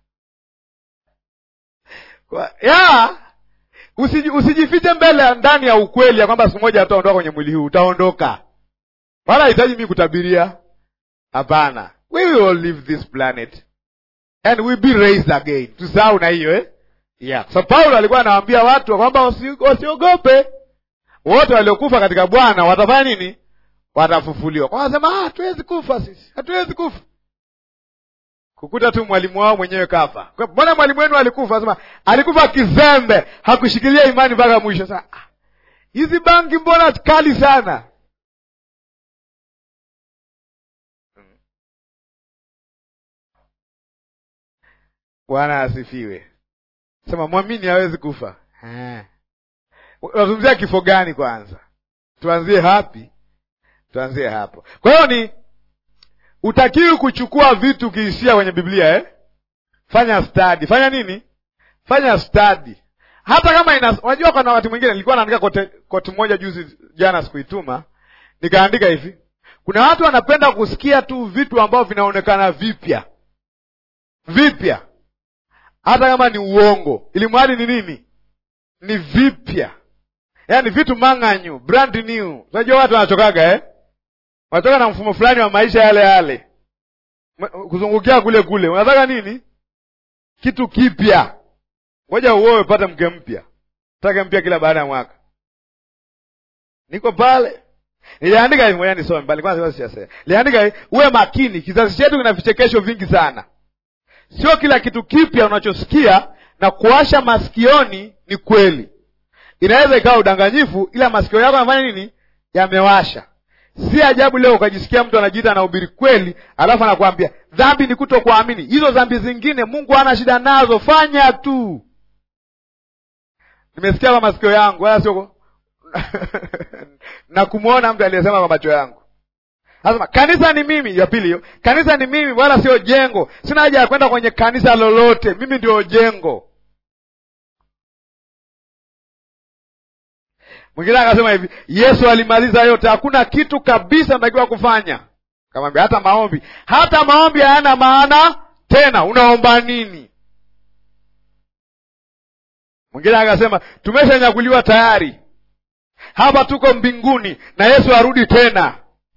kwa ya usiji, usijifiche mbele ndani ya ukweli ya kwamba siku moja utaondoka kwenye mwili huu, utaondoka. Wala hahitaji mimi kutabiria, hapana. We will all leave this planet and we be raised again. Tusahau na hiyo eh? Yeah. So Paulo alikuwa anawaambia watu kwamba wasiogope, wote waliokufa katika Bwana watafanya nini? Watafufuliwa. Kwa wanasema ah, hatuwezi kufa sisi, hatuwezi kufa kukuta tu mwalimu wao mwenyewe kafa. Mbona mwalimu wenu alikufa? Anasema alikufa kizembe, hakushikilia imani mpaka mwisho. Sasa hizi bangi mbona kali sana? Bwana asifiwe. Sema mwamini hawezi kufa. Unazungumzia kifo gani kwanza? Tuanzie hapi, tuanzie hapo. Kwa hiyo ni utakiwi kuchukua vitu ukiishia kwenye Biblia eh? Fanya study. Fanya nini? Fanya study. Hata kama ina, unajua kuna wakati mwingine nilikuwa naandika kote koti moja juzi jana sikuituma. Nikaandika hivi. Kuna watu wanapenda kusikia tu vitu ambavyo vinaonekana vipya. Vipya. Hata kama ni uongo. Ili mradi ni nini? Ni vipya. Yaani vitu mang'anyu, brand new. Unajua watu wanachokaga eh? Wanatoka na mfumo fulani wa maisha yale yale. kuzungukia kule kule unataka nini kitu kipya ngoja uoe upate mke mpya take mpya kila baada ya mwaka niko pale niliandika hivi ngoja nisome bali kwanza sijasema niliandika hivi uwe makini kizazi chetu kina vichekesho vingi sana sio kila kitu kipya unachosikia na kuwasha masikioni ni kweli inaweza ikawa udanganyifu ila masikio yako yanafanya nini yamewasha si ajabu leo ukajisikia mtu anajiita anahubiri kweli alafu anakuambia dhambi ni kuto kuamini hizo dhambi zingine mungu hana shida nazo fanya tu nimesikia kwa masikio yangu wala sio na kumwona mtu aliyesema kwa macho yangu anasema kanisa ni mimi ya pili hiyo kanisa ni mimi wala sio jengo sina haja ya kwenda kwenye kanisa lolote mimi ndio jengo mwingine akasema hivi yesu alimaliza yote hakuna kitu kabisa natakiwa kufanya kamwambia hata maombi hata maombi hayana maana tena unaomba nini mwingine akasema tumeshanyakuliwa tayari hapa tuko mbinguni na yesu arudi tena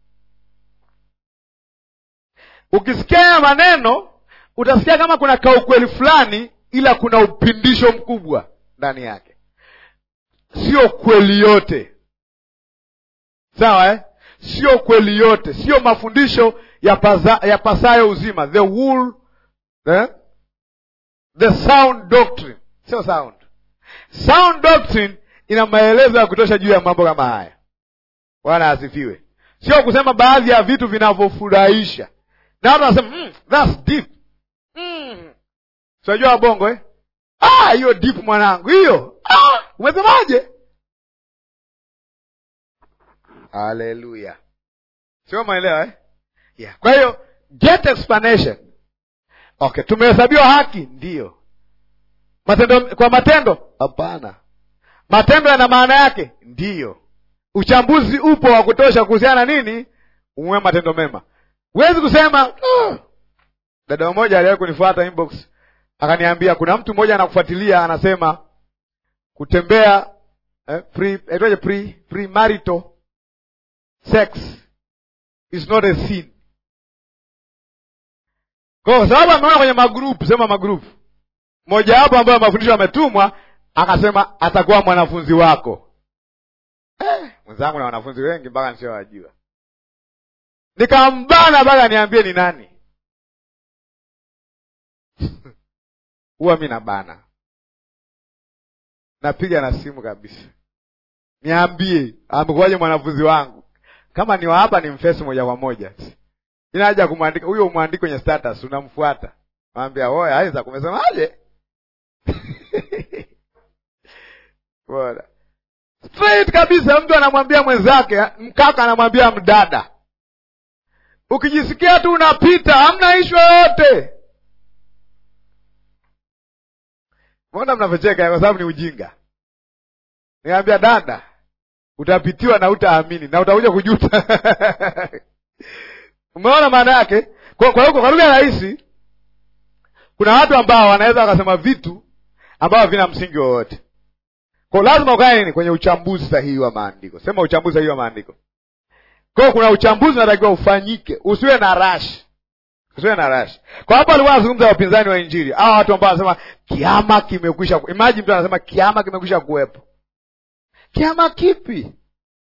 ukisikia maneno utasikia kama kuna kaukweli fulani ila kuna upindisho mkubwa ndani yake sio kweli yote sawa eh? sio kweli yote sio mafundisho ya, paza, ya pasayo uzima the wool, eh? the sound doctrine sio sound sound doctrine ina maelezo ya kutosha juu ya mambo kama haya bwana asifiwe sio kusema baadhi ya vitu vinavyofurahisha na watu wanasema mm, that's deep mm. tunajua bongo eh? ah hiyo deep mwanangu hiyo ah, umesemaje haleluya sio maelewa eh? yeah. kwa hiyo get explanation okay tumehesabiwa haki ndiyo matendo kwa matendo hapana matendo yana maana yake ndiyo uchambuzi upo wa kutosha kuhusiana na nini umwe matendo mema huwezi kusema oh. dada mmoja aliwahi kunifuata inbox akaniambia kuna mtu mmoja anakufuatilia anasema kutembea eh, pre, aitwaje pre, premarital sex is not a sin kwa sababu ameona kwenye magrupu sema magrupu mmoja wapo ambayo mafundisho ametumwa akasema atakuwa mwanafunzi wako eh, mwenzangu na wanafunzi wengi mpaka nisiowajua nikambana mpaka niambie ni nani huwa mi nabana napiga na simu kabisa niambie amekuwaje mwanafunzi wangu kama ni wa hapa ni mfesi moja kwa moja ina haja kumwandika huyo umwandike kwenye status unamfuata mwambia oya aiza kumesemaje bora straight kabisa mtu anamwambia mwenzake mkaka anamwambia mdada ukijisikia tu unapita hamna ishu yoyote mbona mnavyocheka kwa sababu ni ujinga niambia dada utapitiwa na utaamini na utakuja kujuta umeona maana yake kwa kwa, kwa lugha rahisi kuna watu ambao wanaweza wakasema vitu ambavyo vina msingi wowote kwa lazima ukae nini kwenye uchambuzi sahihi wa maandiko sema uchambuzi sahihi wa maandiko kwao kuna uchambuzi unatakiwa ufanyike usiwe na rash usiwe na rash kwa hapo alikuwa anazungumza wapinzani wa injili hawa watu ambao wanasema kiama kimekwisha imagine mtu anasema kiama kimekwisha kuwepo kiama kipi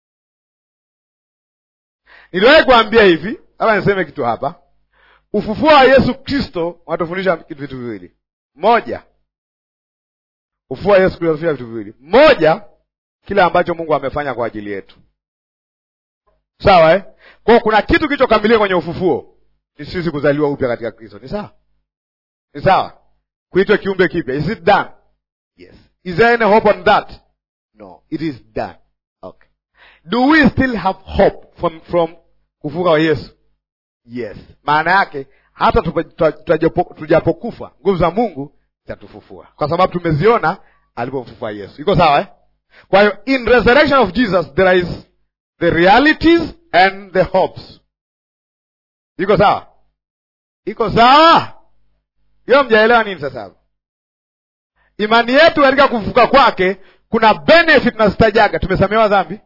niliwahi kuambia hivi hapa niseme kitu hapa ufufuo wa yesu kristo wanatufundisha vitu viwili moja ufufuo wa yesu kristo wanatufundisha vitu viwili moja kile ambacho mungu amefanya kwa ajili yetu sawa eh? kwao kuna kitu kilichokamilika kwenye ufufuo ni sisi kuzaliwa upya katika kristo ni sawa ni sawa kuitwa kiumbe kipya is it done yes is there any hope on that no it is done okay do we still have hope from, from kufuka wa yesu yes maana yake hata tujapokufa nguvu za mungu zitatufufua kwa sababu tumeziona alipomfufua yesu iko sawa eh? kwa hiyo in resurrection of jesus there is the realities and the hopes iko sawa iko sawa hiyo mjaelewa nini sasa hapo imani yetu katika kufufuka kwake kuna benefit nazitajaga tumesamehewa dhambi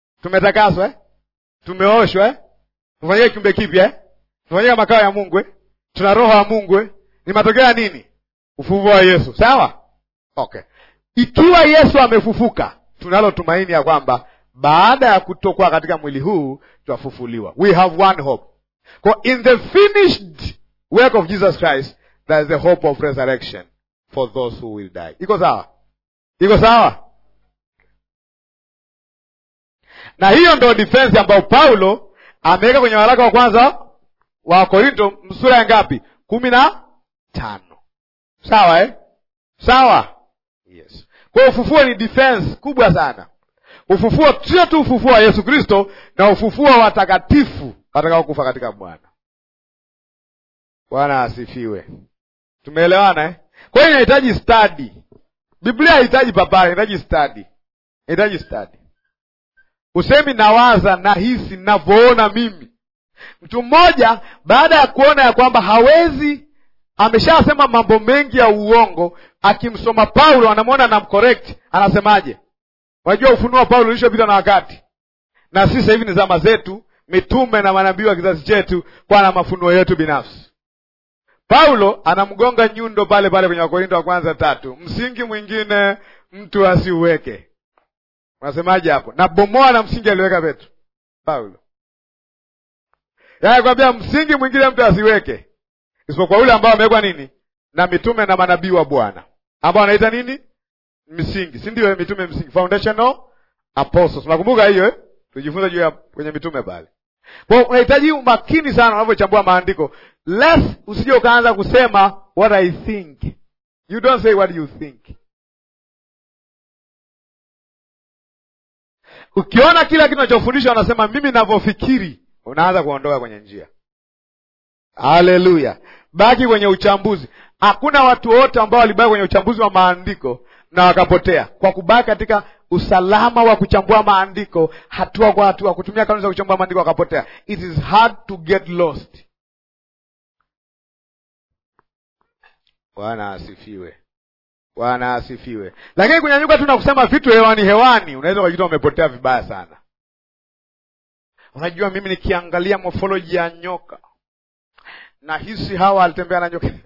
tumetakaswa eh? tumeoshwa eh? tufanyike kiumbe kipya eh? tufanyike makao ya mungu eh? tuna roho wa Mungu eh? Ni matokeo ya nini? Ufufuo wa Yesu, sawa? Okay, ikiwa Yesu amefufuka, tunalo tumaini ya kwamba baada ya kutokwa katika mwili huu tutafufuliwa. We have one hope. Kwa in the finished work of Jesus Christ there is the hope of resurrection for those who will die. Iko sawa? Iko sawa? Na hiyo ndo defense ambayo Paulo ameweka kwenye waraka wa kwanza wa Korinto sura ya ngapi? kumi na tano. Sawa eh? Sawa. Yes. Kwa ufufuo ni defense kubwa sana. Ufufuo sio tu ufufuo wa Yesu Kristo na ufufuo wa watakatifu watakaokufa katika Bwana. Bwana asifiwe. Tumeelewana eh? Kwa hiyo inahitaji study. Biblia haihitaji papara, inahitaji study. Inahitaji study. Usemi nawaza, nahisi, navyoona mimi. Mtu mmoja baada ya kuona ya kwamba hawezi, ameshasema mambo mengi ya uongo, akimsoma Paulo anamwona anamcorrect, anasemaje? Unajua ufunuo wa Paulo ulishopita na wakati, na sisi sasa hivi ni zama zetu, mitume na manabii wa kizazi chetu, kwa na mafunuo yetu binafsi. Paulo anamgonga nyundo pale pale kwenye Wakorinto wa kwanza tatu, msingi mwingine mtu asiuweke. Unasemaje hapo? Na bomoa na msingi aliweka Petro Paulo, yaani kwambia msingi mwingine mtu asiweke isipokuwa ule ambao amewekwa nini na mitume na manabii wa Bwana, ambao anaita nini msingi, si ndio? Mitume msingi, foundational apostles. Unakumbuka hiyo eh? Tujifunza juu ya kwenye mitume pale. Kwa unahitaji umakini sana unavyochambua maandiko, lest usije ukaanza kusema what I think. You don't say what you think. Ukiona kila kitu unachofundisha unasema mimi ninavyofikiri, unaanza kuondoka kwenye njia. Haleluya! Baki kwenye uchambuzi. Hakuna watu wote ambao walibaki kwenye uchambuzi wa maandiko na wakapotea kwa kubaki katika usalama wa kuchambua maandiko hatua kwa hatua, kutumia kanuni za kuchambua maandiko wakapotea. It is hard to get lost. Bwana asifiwe, Bwana asifiwe. Lakini kunyanyuka tu na kusema vitu hewani hewani, unaweza ukajikuta umepotea vibaya sana. Unajua, mimi nikiangalia morphology ya nyoka nahisi hawa alitembea na nyoka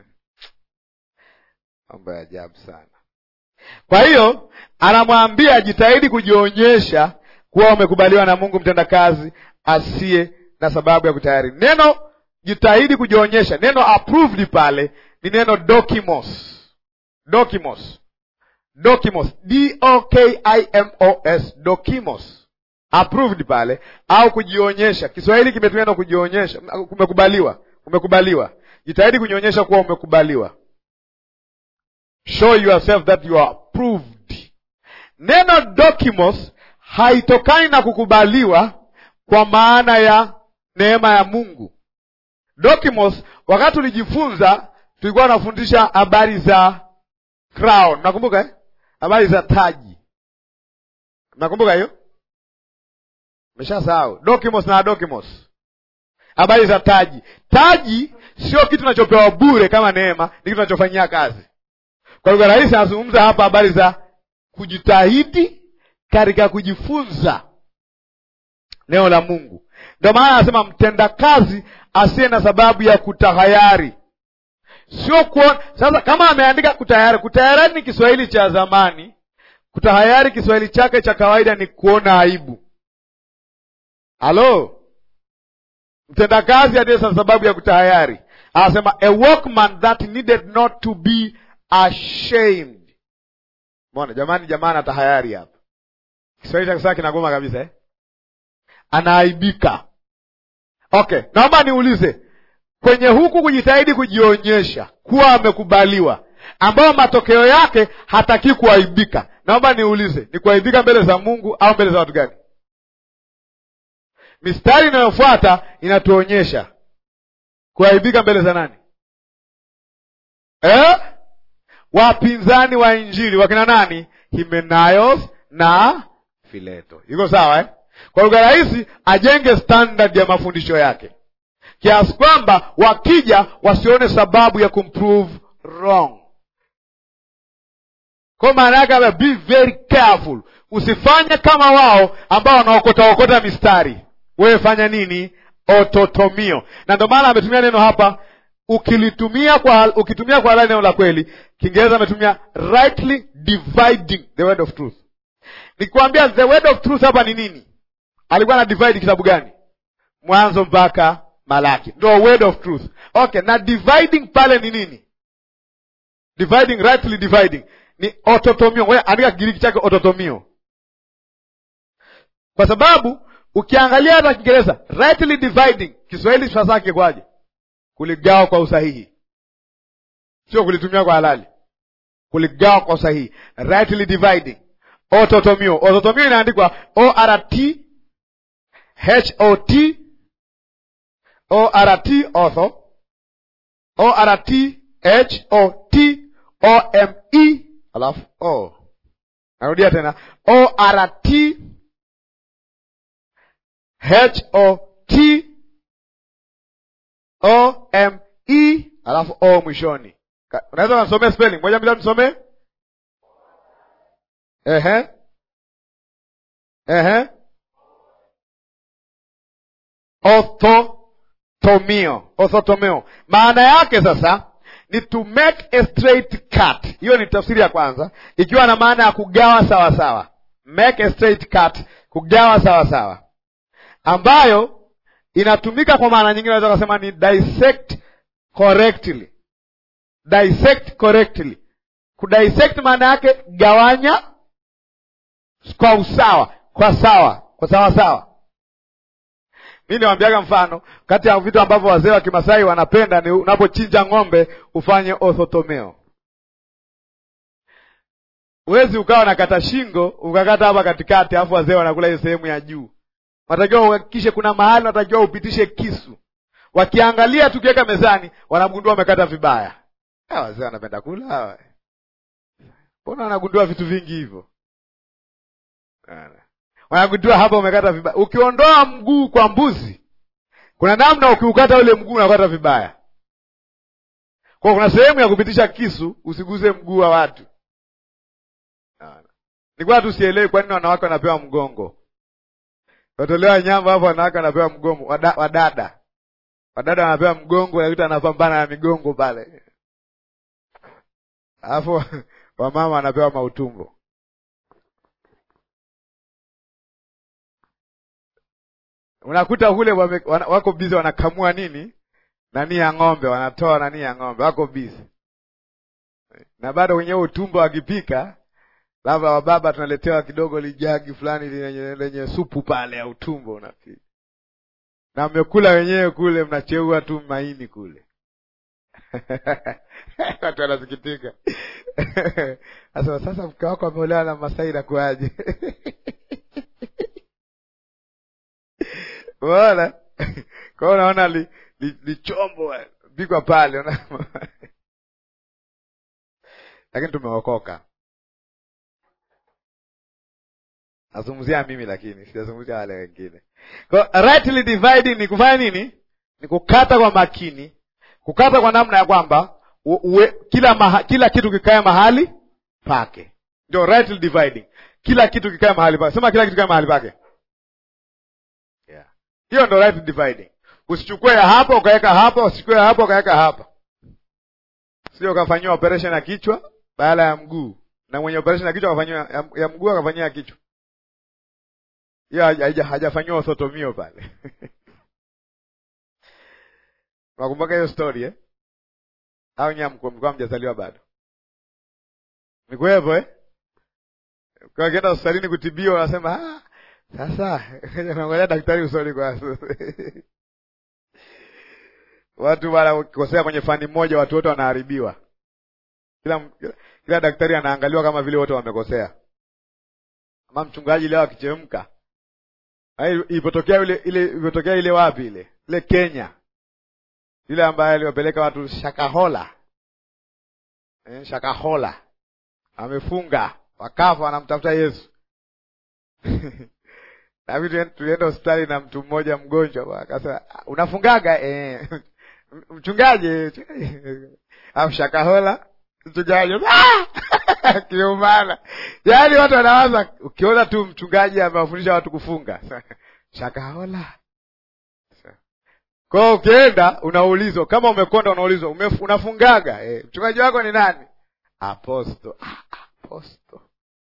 mambo ya ajabu sana. Kwa hiyo anamwambia jitahidi kujionyesha kuwa umekubaliwa na Mungu, mtendakazi asiye na sababu ya kutayari. Neno jitahidi kujionyesha, neno approved pale ni neno dokimos. Dokimos, dokimos, d o k i m o s, dokimos, approved pale au kujionyesha. Kiswahili kimetumia neno kujionyesha, umekubaliwa, umekubaliwa. Jitahidi kujionyesha kuwa umekubaliwa. Show yourself that you are approved. Neno dokimos haitokani na kukubaliwa kwa maana ya neema ya Mungu. Dokimos, wakati tulijifunza, tulikuwa tunafundisha habari za crown, nakumbuka eh? habari za taji, nakumbuka hiyo, meshasahau. Dokimos na adokimos, habari za taji. Taji sio kitu tunachopewa bure kama neema, ni kitu tunachofanyia kazi. Kwa lugha rahisi, anazungumza hapa habari za kujitahidi katika kujifunza neno la Mungu. Ndio maana anasema mtendakazi asiye na sababu ya kutahayari, sio kuona. Sasa kama ameandika kutahayari, kutahayari ni Kiswahili cha zamani. Kutahayari Kiswahili chake cha kawaida ni kuona aibu. Halo, mtendakazi asiye na sababu ya kutahayari, anasema a workman that needed not to be ashamed. Mbona jamani, jamani atahayari hapa. Kiswahili cha kisasa kinagoma kabisa eh? Anaaibika. Okay, naomba niulize kwenye huku kujitahidi kujionyesha kuwa amekubaliwa, ambayo matokeo yake hataki kuaibika, naomba niulize, ni kuaibika mbele za Mungu au mbele za watu gani? Mistari inayofuata inatuonyesha kuaibika mbele za nani eh? Wapinzani wa Injili wakina nani? Himenaios na Fileto. Iko sawa eh? Kwa lugha rahisi, ajenge standard ya mafundisho yake kiasi kwamba wakija wasione sababu ya kumprove wrong. Kwa maana yake, be very careful, usifanye kama wao ambao wanaokotaokota mistari. Wewe fanya nini? Ototomio. Na ndio maana ametumia neno hapa ukilitumia kwa ukitumia kwa halali neno la kweli kiingereza ametumia rightly dividing the word of truth nikikwambia the word of truth hapa ni nini alikuwa na divide kitabu gani mwanzo mpaka malaki ndo word of truth okay na dividing pale ni nini dividing rightly dividing ni ototomio ngoja andika kigiriki chake ototomio kwa sababu ukiangalia hata kiingereza rightly dividing kiswahili fasaha kikwaje kuligawa kwa usahihi sio kulitumia kwa halali kuligawa kwa usahihi rightly dividing ototomio ototomio inaandikwa ort hot ort ortho ort hot ome alafu o narudia tena ort hot o m e alafu o mwishoni Ka- unaweza nasomea spelling moja mbili nisomee ehe ehe orthotomio orthotomio maana yake sasa ni to make a straight cut hiyo ni tafsiri ya kwanza ikiwa na maana ya kugawa sawa sawa make a straight cut kugawa sawa sawa ambayo inatumika kwa maana nyingine unaweza kusema ni dissect correctly dissect correctly kudissect maana yake gawanya kwa usawa kwa sawa kwa sawa sawa mi niwambiaga mfano kati ya vitu ambavyo wazee wa kimasai wanapenda ni unapochinja ng'ombe ufanye orthotomeo huwezi ukawa nakata shingo ukakata hapa katikati alafu wazee wanakula hiyo sehemu ya juu unatakiwa uhakikishe kuna mahali unatakiwa upitishe kisu wakiangalia tukiweka mezani wanagundua wamekata vibaya Ah, wazee wanapenda kula hawa mbona wanagundua vitu vingi hivyo Bana. wanagundua hapa umekata vibaya ukiondoa mguu kwa mbuzi kuna namna ukiukata ule mguu unakata vibaya kwa kuna sehemu ya kupitisha kisu usiguse mguu wa watu Bana. nilikuwa tu sielewi kwa nini wanawake wanapewa mgongo watolewa nyamba hapo wanawake wanapewa mgongo wada, wadada wadada wanapewa mgongo nakuta anapambana na migongo pale alafu wamama wanapewa mautumbo unakuta kule wame, wana, wako bizi wanakamua nini nani ya ng'ombe wanatoa nani ya ng'ombe wako bizi na bado wenyewe utumbo wakipika labda wababa tunaletewa kidogo lijagi fulani lenye, lenye supu pale ya utumbo unapika na mmekula wenyewe kule mnacheua tu maini kule watu wanasikitika sasa sasa mke wako ameolewa na masai nakuaje unaona kwao unaona li, li, lichombo pikwa pale una- lakini tumeokoka nazungumzia mimi lakini sijazungumzia wale wengine Kwa rightly dividing ni kufanya nini ni kukata kwa makini kukata kwa namna ya kwamba u- uwe, kila maha, kila kitu kikae mahali pake ndio rightly dividing kila kitu kikae mahali pake sema kila kitu kikae mahali pake yeah. hiyo ndo right dividing usichukue ya hapa ukaweka hapa usichukue ya hapa ukaweka hapa sio ukafanyiwa operation ya kichwa badala ya mguu na mwenye operation ya kichwa akafanyiwa ya, ya mguu akafanyiwa ya kichwa hiyo haja- haja- hajafanyiwa osotomio pale nakumbuka hiyo story eh? au nyie mko- mlikuwa mjazaliwa bado nikuwepo eh? Kwa akienda hospitalini kutibiwa wanasema "Ah, sasa naangalia daktari usoni kwanza watu wanakosea kwenye fani moja watu wote wanaharibiwa kila, kila, kila daktari anaangaliwa kama vile wote wamekosea ama mchungaji leo akichemka Ai, ilipotokea ile ile ilipotokea ile wapi ile ile Kenya ile ambaye aliwapeleka watu Shakahola eh, Shakahola amefunga wakafa wanamtafuta Yesu nami tuen- tulienda hospitali na mtu mmoja mgonjwa akasema unafungaga eh. mchungaji au Shakahola mchungaji "Ah!" kiumana yaani watu wanawaza ukiona tu mchungaji amewafundisha watu kufunga shakahola Kwa hiyo ukienda unaulizwa, kama umekonda unaulizwa umef, unafungaga eh, mchungaji wako ni nani? Aposto. Ah, aposto.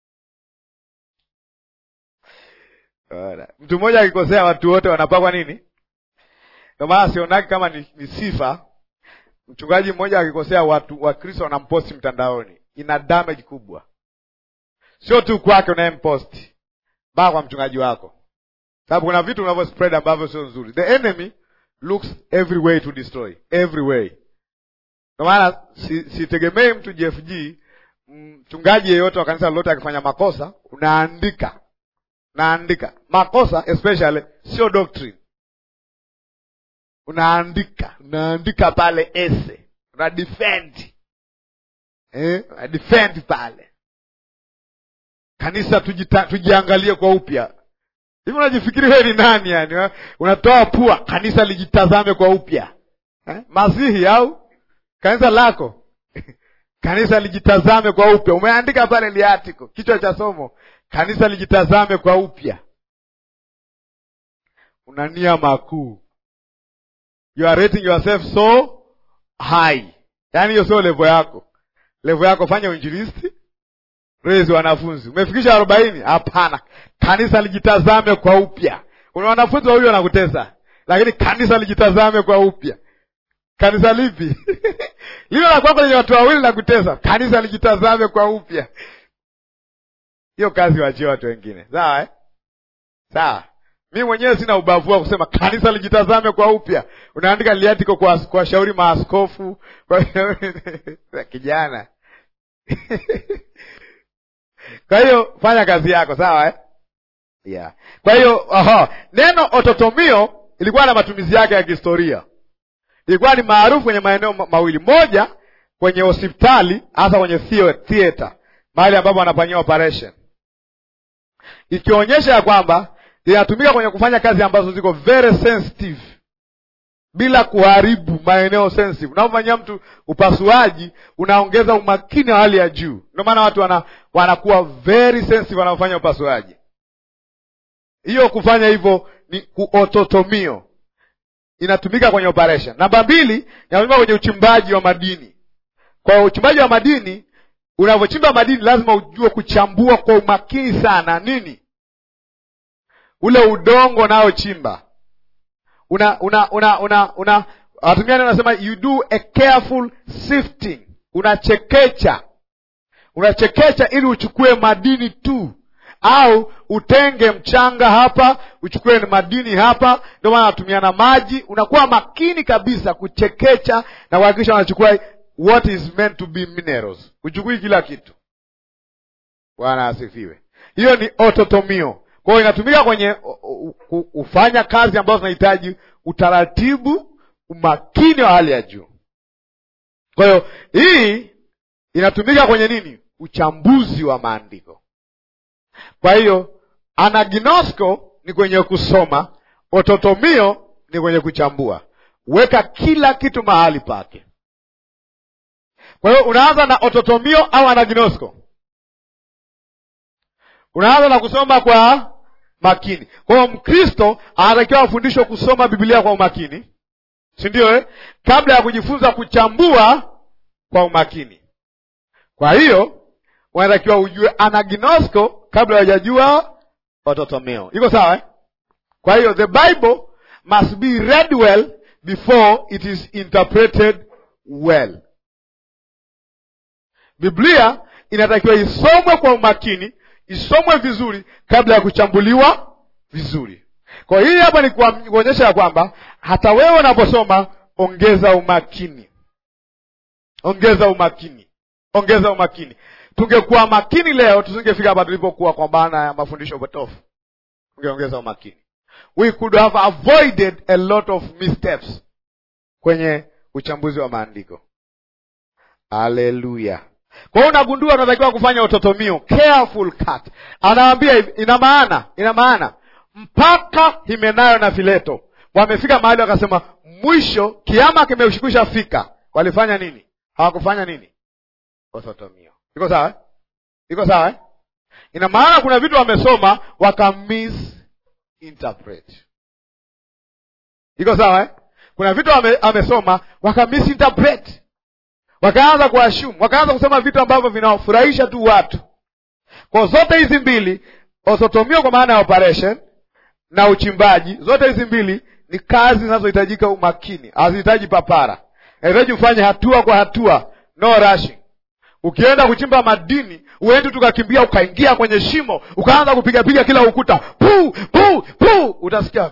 Ora. Mtu mmoja akikosea watu wote wanapakwa nini? Ndio maana sionaki kama ni, ni sifa. Mchungaji mmoja akikosea watu Wakristo wanamposti mtandaoni, ina damage kubwa, sio tu kwake unayemposti, mpaka kwa mchungaji wako, sababu kuna vitu unavyo spread ambavyo sio nzuri. The enemy looks every way to destroy every way. Ndio maana sitegemei si mtu JFG, mchungaji yeyote wa kanisa lolote akifanya makosa, unaandika unaandika makosa, especially sio doctrine unaandika unaandika pale ese una defend eh, una defend pale kanisa tujita, tujiangalie kwa upya hivi unajifikiri wewe ni nani yani unatoa pua kanisa lijitazame kwa upya eh? masihi au kanisa lako kanisa lijitazame kwa upya umeandika pale liatiko kichwa cha somo kanisa lijitazame kwa upya una nia makuu you are rating yourself so high yaani hiyo sio levo yako levo yako fanya uinjilisti rezi wanafunzi umefikisha arobaini hapana kanisa lijitazame kwa upya una wanafunzi wawili wanakutesa lakini kanisa lijitazame kwa upya kanisa lipi lile la kwako lenye watu wawili na kutesa kanisa lijitazame kwa upya hiyo kazi wachie watu wengine sawa eh? sawa mi mwenyewe sina ubavu wa kusema kanisa lijitazame kwa upya unaandika liatiko kwa kuwashauri maaskofu kwa kijana kwa hiyo fanya kazi yako sawa eh? yeah. kwa hiyo aha, neno ototomio ilikuwa na matumizi yake ya kihistoria ilikuwa ni maarufu kwenye maeneo mawili moja kwenye hospitali hasa kwenye theater mahali ambapo wanafanyia operation ikionyesha ya kwamba linatumika kwenye kufanya kazi ambazo ziko very sensitive bila kuharibu maeneo sensitive. Unapofanyia mtu upasuaji, unaongeza umakini wa hali ya juu. Ndio maana watu wana, wanakuwa very sensitive wanapofanya upasuaji. Hiyo kufanya hivyo ni kuototomio, inatumika kwenye operation. Namba mbili, inatumika kwenye uchimbaji wa madini. Kwa uchimbaji wa madini, unavyochimba madini lazima ujue kuchambua kwa umakini sana nini ule udongo unaochimba una una una una una watumia neno nasema you do a careful sifting unachekecha unachekecha ili uchukue madini tu au utenge mchanga hapa uchukue madini hapa ndio maana natumia na maji unakuwa makini kabisa kuchekecha na kuhakikisha unachukua what is meant to be minerals uchukui kila kitu bwana asifiwe hiyo ni ototomio kwa hiyo inatumika kwenye kufanya kazi ambazo zinahitaji utaratibu, umakini wa hali ya juu. Kwa hiyo hii inatumika kwenye nini? Uchambuzi wa maandiko. Kwa hiyo anaginosko ni kwenye kusoma, ototomio ni kwenye kuchambua. Weka kila kitu mahali pake. Kwa hiyo unaanza na ototomio au anaginosko unaanza na kusoma kwa makini. Kwa hiyo Mkristo anatakiwa afundishwe kusoma Biblia kwa umakini, si ndio eh? Kabla ya kujifunza kuchambua kwa umakini. Kwa hiyo unatakiwa ujue anaginosko kabla hujajua ototomeo. Iko sawa eh? Kwa hiyo the Bible must be read well before it is interpreted well. Biblia inatakiwa isomwe kwa umakini isomwe vizuri kabla ya kuchambuliwa vizuri. Kwa hii hapa ni kuonyesha ya kwamba hata wewe unaposoma, ongeza umakini, ongeza umakini, ongeza umakini. Tungekuwa makini leo, tusingefika hapa tulipokuwa, kwa maana ya mafundisho potofu. Tungeongeza umakini, we could have avoided a lot of missteps kwenye uchambuzi wa maandiko. Haleluya! Kwa hiyo unagundua unatakiwa kufanya utotomio, careful cut. Anawaambia hivi, ina maana, ina maana mpaka Himenayo na Fileto wamefika mahali wakasema, mwisho kiama kimeshikwisha fika. Walifanya nini? Hawakufanya nini? Utotomio. Iko sawa? Iko sawa eh? Ina maana kuna vitu wamesoma waka misinterpret. Iko sawa eh? kuna vitu ame, amesoma waka misinterpret wakaanza kuashumu wakaanza kusema vitu ambavyo vinawafurahisha tu watu kwa zote hizi mbili osotomio kwa maana ya operation na uchimbaji zote hizi mbili ni kazi zinazohitajika umakini hazihitaji papara inahitaji ufanye hatua kwa hatua no rushing ukienda kuchimba madini uendi tukakimbia ukaingia kwenye shimo ukaanza kupigapiga kila ukuta pu pu pu utasikia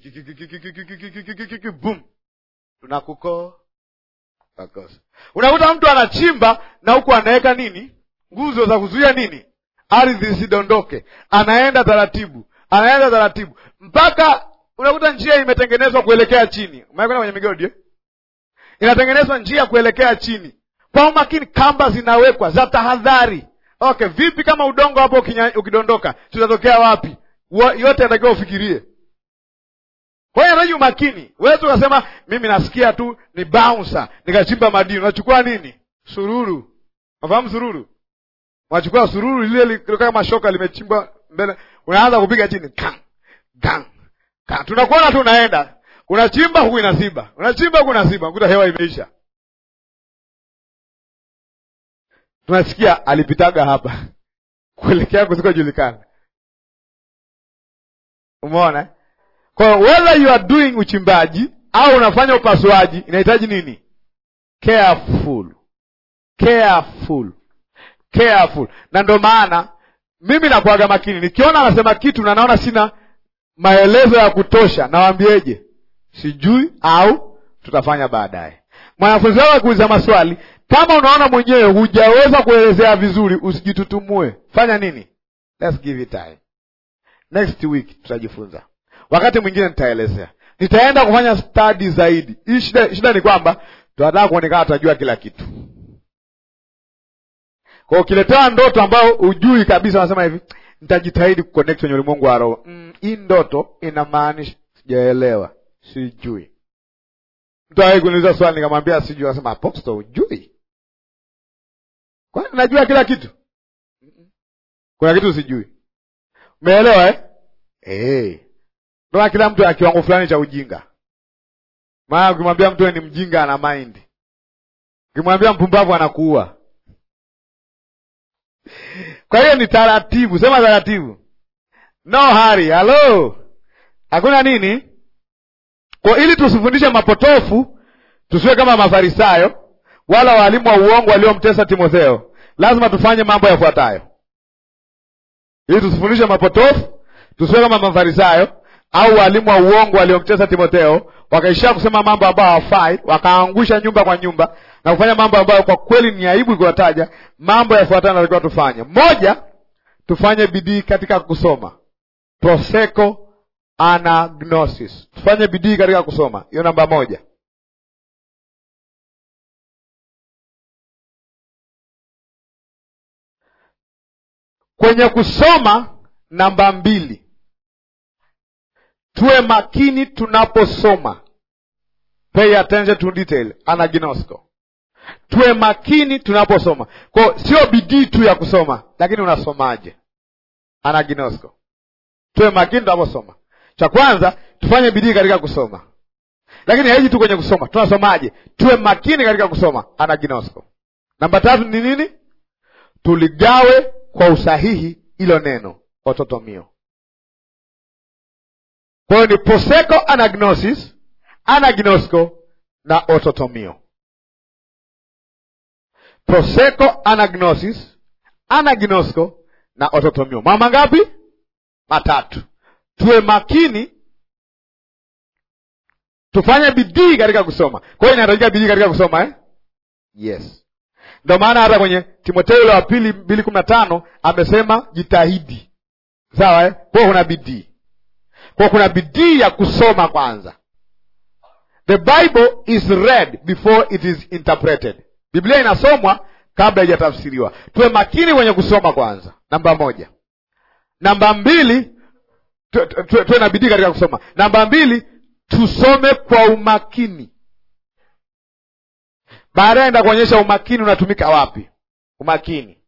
boom tunakuko unakuta mtu anachimba na huku anaweka nini nguzo za kuzuia nini ardhi isidondoke anaenda taratibu anaenda taratibu mpaka unakuta njia imetengenezwa kuelekea chini umekwenda kwenye migodi eh? inatengenezwa njia kuelekea chini kwa umakini kamba zinawekwa za tahadhari okay vipi kama udongo hapo ukinya, ukidondoka tutatokea wapi Wa, yote anatakiwa ufikirie kwa hiyo anahitaji umakini wezi ukasema mimi nasikia tu ni bouncer nikachimba madini unachukua nini sururu unafahamu sururu unachukua sururu lile kama shoka limechimbwa mbele unaanza kupiga chini gang, gang, gang. tunakuona tu unaenda unachimba huku inaziba unachimba huku inaziba unakuta hewa imeisha tunasikia alipitaga hapa kuelekea kusikojulikana umeona kwa whether you are doing uchimbaji au unafanya upasuaji inahitaji nini careful careful careful na ndo maana mimi nakuaga makini nikiona anasema kitu na naona sina maelezo ya kutosha nawambieje sijui au tutafanya baadaye mwanafunzi wako akuuliza maswali kama unaona mwenyewe hujaweza kuelezea vizuri usijitutumue fanya nini Let's give it time next week tutajifunza wakati mwingine nitaelezea nitaenda kufanya study zaidi hii shida, shida ni kwamba tunataka kuonekana tutajua kila kitu kwa ukiletewa ndoto ambayo hujui kabisa unasema hivi nitajitahidi kuconnect kwenye ulimwengu wa roho mm, hii ndoto inamaanisha sijaelewa sijui mtu awai kuniuliza swali nikamwambia sijui akasema aposto hujui kwani najua kila kitu kuna kitu sijui umeelewa eh? hey. ndoa kila mtu ana kiwango fulani cha ujinga maana ukimwambia mtu ni mjinga ana mind ukimwambia mpumbavu anakuua kwa hiyo ni taratibu sema taratibu no hari halo hakuna nini kwa ili tusifundishe mapotofu tusiwe kama mafarisayo wala waalimu wa uongo waliomtesa timotheo lazima tufanye mambo yafuatayo ili tusifundishe mapotofu tusiwe kama mafarisayo au waalimu wa uongo waliomtesa timotheo wakaishia kusema mambo ambayo hawafai wakaangusha nyumba kwa nyumba na kufanya mambo ambayo kwa kweli ni aibu ikiwataja mambo yafuatayo natakiwa tufanye moja tufanye bidii katika kusoma proseko anagnosis tufanye bidii katika kusoma hiyo namba moja kwenye kusoma namba mbili tuwe makini tunaposoma pay attention to detail anagnosko tuwe makini tunaposoma kwao sio bidii tu ya kusoma lakini unasomaje anagnosko tuwe makini tunaposoma cha kwanza tufanye bidii katika kusoma lakini haiji tu kwenye kusoma tunasomaje tuwe makini katika kusoma anagnosko namba tatu ni nini tuligawe kwa usahihi ilo neno ototomio kwa hiyo ni proseko anagnosis anagnosko na ototomio proseko anagnosis anagnosko na ototomio mama ngapi matatu tuwe makini tufanye bidii katika kusoma kwa hiyo inahitajika bidii katika kusoma eh? yes ndio maana hata kwenye timotheo ile wa pili mbili kumi na tano amesema jitahidi sawa eh? kwa kuna bidii kwa kuna bidii ya kusoma kwanza the bible is read before it is interpreted biblia inasomwa kabla haijatafsiriwa tuwe makini kwenye kusoma kwanza namba moja namba mbili tuwe na bidii katika kusoma namba mbili tusome kwa umakini baadaye nitakuonyesha umakini unatumika wapi umakini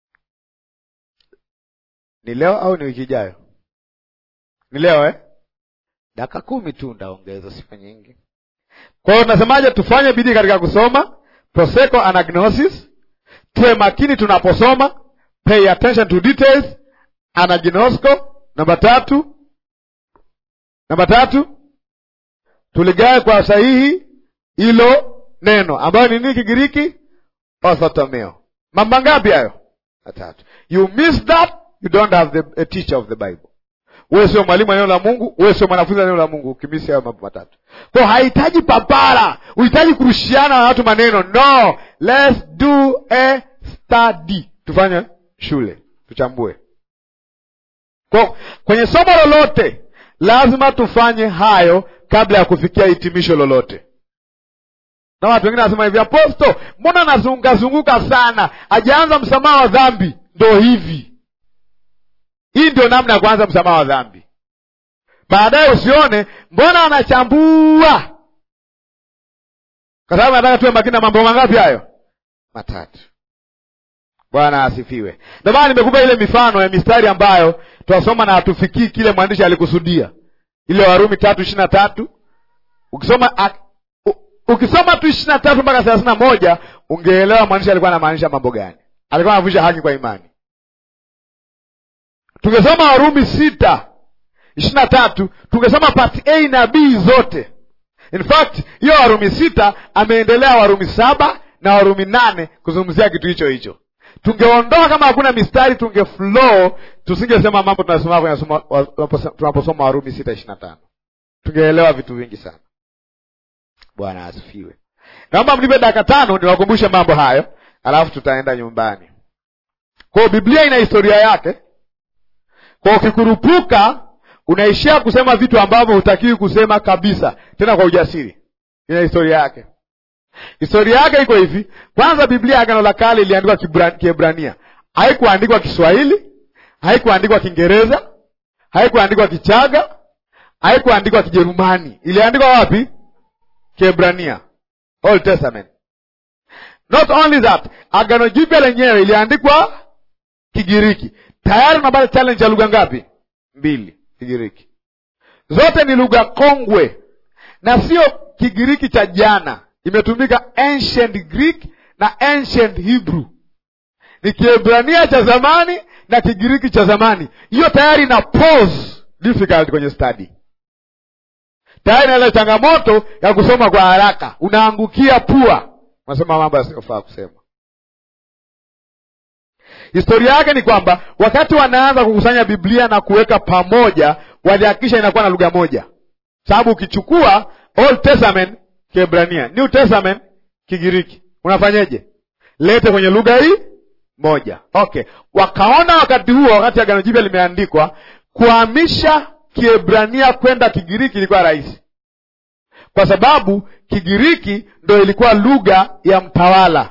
ni leo au ni wiki ijayo ni leo eh? dakika kumi tu ndaongeza siku nyingi kwa hiyo tunasemaje tufanye bidii katika kusoma proseko anagnosis tuwe makini tunaposoma pay attention to details anagnosko namba tatu namba tatu tuligawe kwa sahihi hilo neno ambayo ni nini kigiriki orthotomeo mambo ngapi hayo matatu you miss that you don't have the, a teacher of the bible wewe sio mwalimu wa neno la mungu wewe sio mwanafunzi wa neno la mungu ukimisi hayo mambo matatu kwa hahitaji papara uhitaji kurushiana na watu maneno no let's do a study tufanye shule tuchambue kwa kwenye somo lolote lazima tufanye hayo kabla ya kufikia hitimisho lolote na watu wengine wanasema hivi aposto mbona nazungukazunguka sana ajaanza msamaha wa dhambi ndo hivi hii ndio namna ya kuanza msamaha wa dhambi baadaye usione mbona anachambua kwa sababu nataka tuwe makini na mambo mangapi hayo matatu bwana asifiwe ndio maana nimekupa ile mifano ya mistari ambayo twasoma na hatufikii kile mwandishi alikusudia ile warumi tatu ishiri na tatu ukisoma a, u, ukisoma tu ishiri na tatu mpaka thelathini na moja ungeelewa mwandishi alikuwa anamaanisha mambo gani alikuwa anavunja haki kwa imani tungesoma warumi sita ishiri na tatu tungesoma part a na b zote in fact hiyo warumi sita ameendelea warumi saba na warumi nane kuzungumzia kitu hicho hicho tungeondoa kama hakuna mistari tunge flow tusingesema mambo tunasoma kwenye tunaposoma warumi sita ishiri na tano tungeelewa vitu vingi sana bwana asifiwe naomba mnipe dakika tano niwakumbushe mambo hayo alafu tutaenda nyumbani kwao biblia ina historia yake kwa ukikurupuka unaishia kusema vitu ambavyo hutakiwi kusema kabisa tena kwa ujasiri ina historia yake historia yake iko hivi kwanza biblia ya agano la kale iliandikwa kiebrania haikuandikwa kiswahili haikuandikwa kiingereza haikuandikwa kichaga haikuandikwa kijerumani iliandikwa wapi kiebrania old testament not only that agano jipya lenyewe iliandikwa kigiriki tayari unapata challenge ya lugha ngapi mbili kigiriki zote ni lugha kongwe na sio kigiriki cha jana imetumika ancient greek na ancient hebrew ni kiebrania cha zamani na kigiriki cha zamani hiyo tayari ina pose difficult kwenye study tayari na ile changamoto ya kusoma kwa haraka unaangukia pua unasema mambo yasiyofaa kusema historia yake ni kwamba wakati wanaanza kukusanya biblia na kuweka pamoja walihakikisha inakuwa na lugha moja sababu ukichukua old testament kiebrania new testament kigiriki unafanyeje lete kwenye lugha hii moja okay wakaona wakati huo wakati agano jipya limeandikwa kuhamisha kiebrania kwenda kigiriki ilikuwa rahisi kwa sababu kigiriki ndo ilikuwa lugha ya mtawala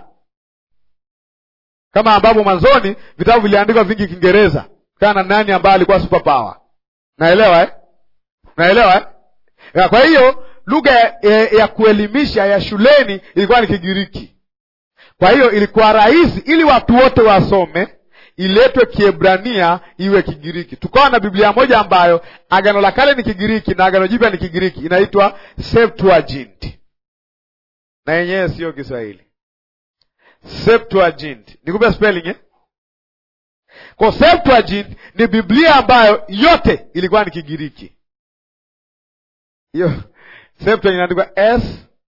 kama ambapo mwanzoni vitabu viliandikwa vingi kiingereza kana nani ambaye alikuwa super power naelewa eh? naelewa eh? ya kwa hiyo lugha ya, ya, ya kuelimisha ya shuleni ilikuwa ni kigiriki kwa hiyo ilikuwa rahisi ili watu wote wasome iletwe kiebrania iwe kigiriki tukawa na biblia moja ambayo agano la kale ni kigiriki na agano jipya ni kigiriki inaitwa septuagint na yenyewe siyo kiswahili septuagint nikupe spelling eh? kwa septuagint ni biblia ambayo yote ilikuwa ni kigiriki hiyo septuagint inaandikwa s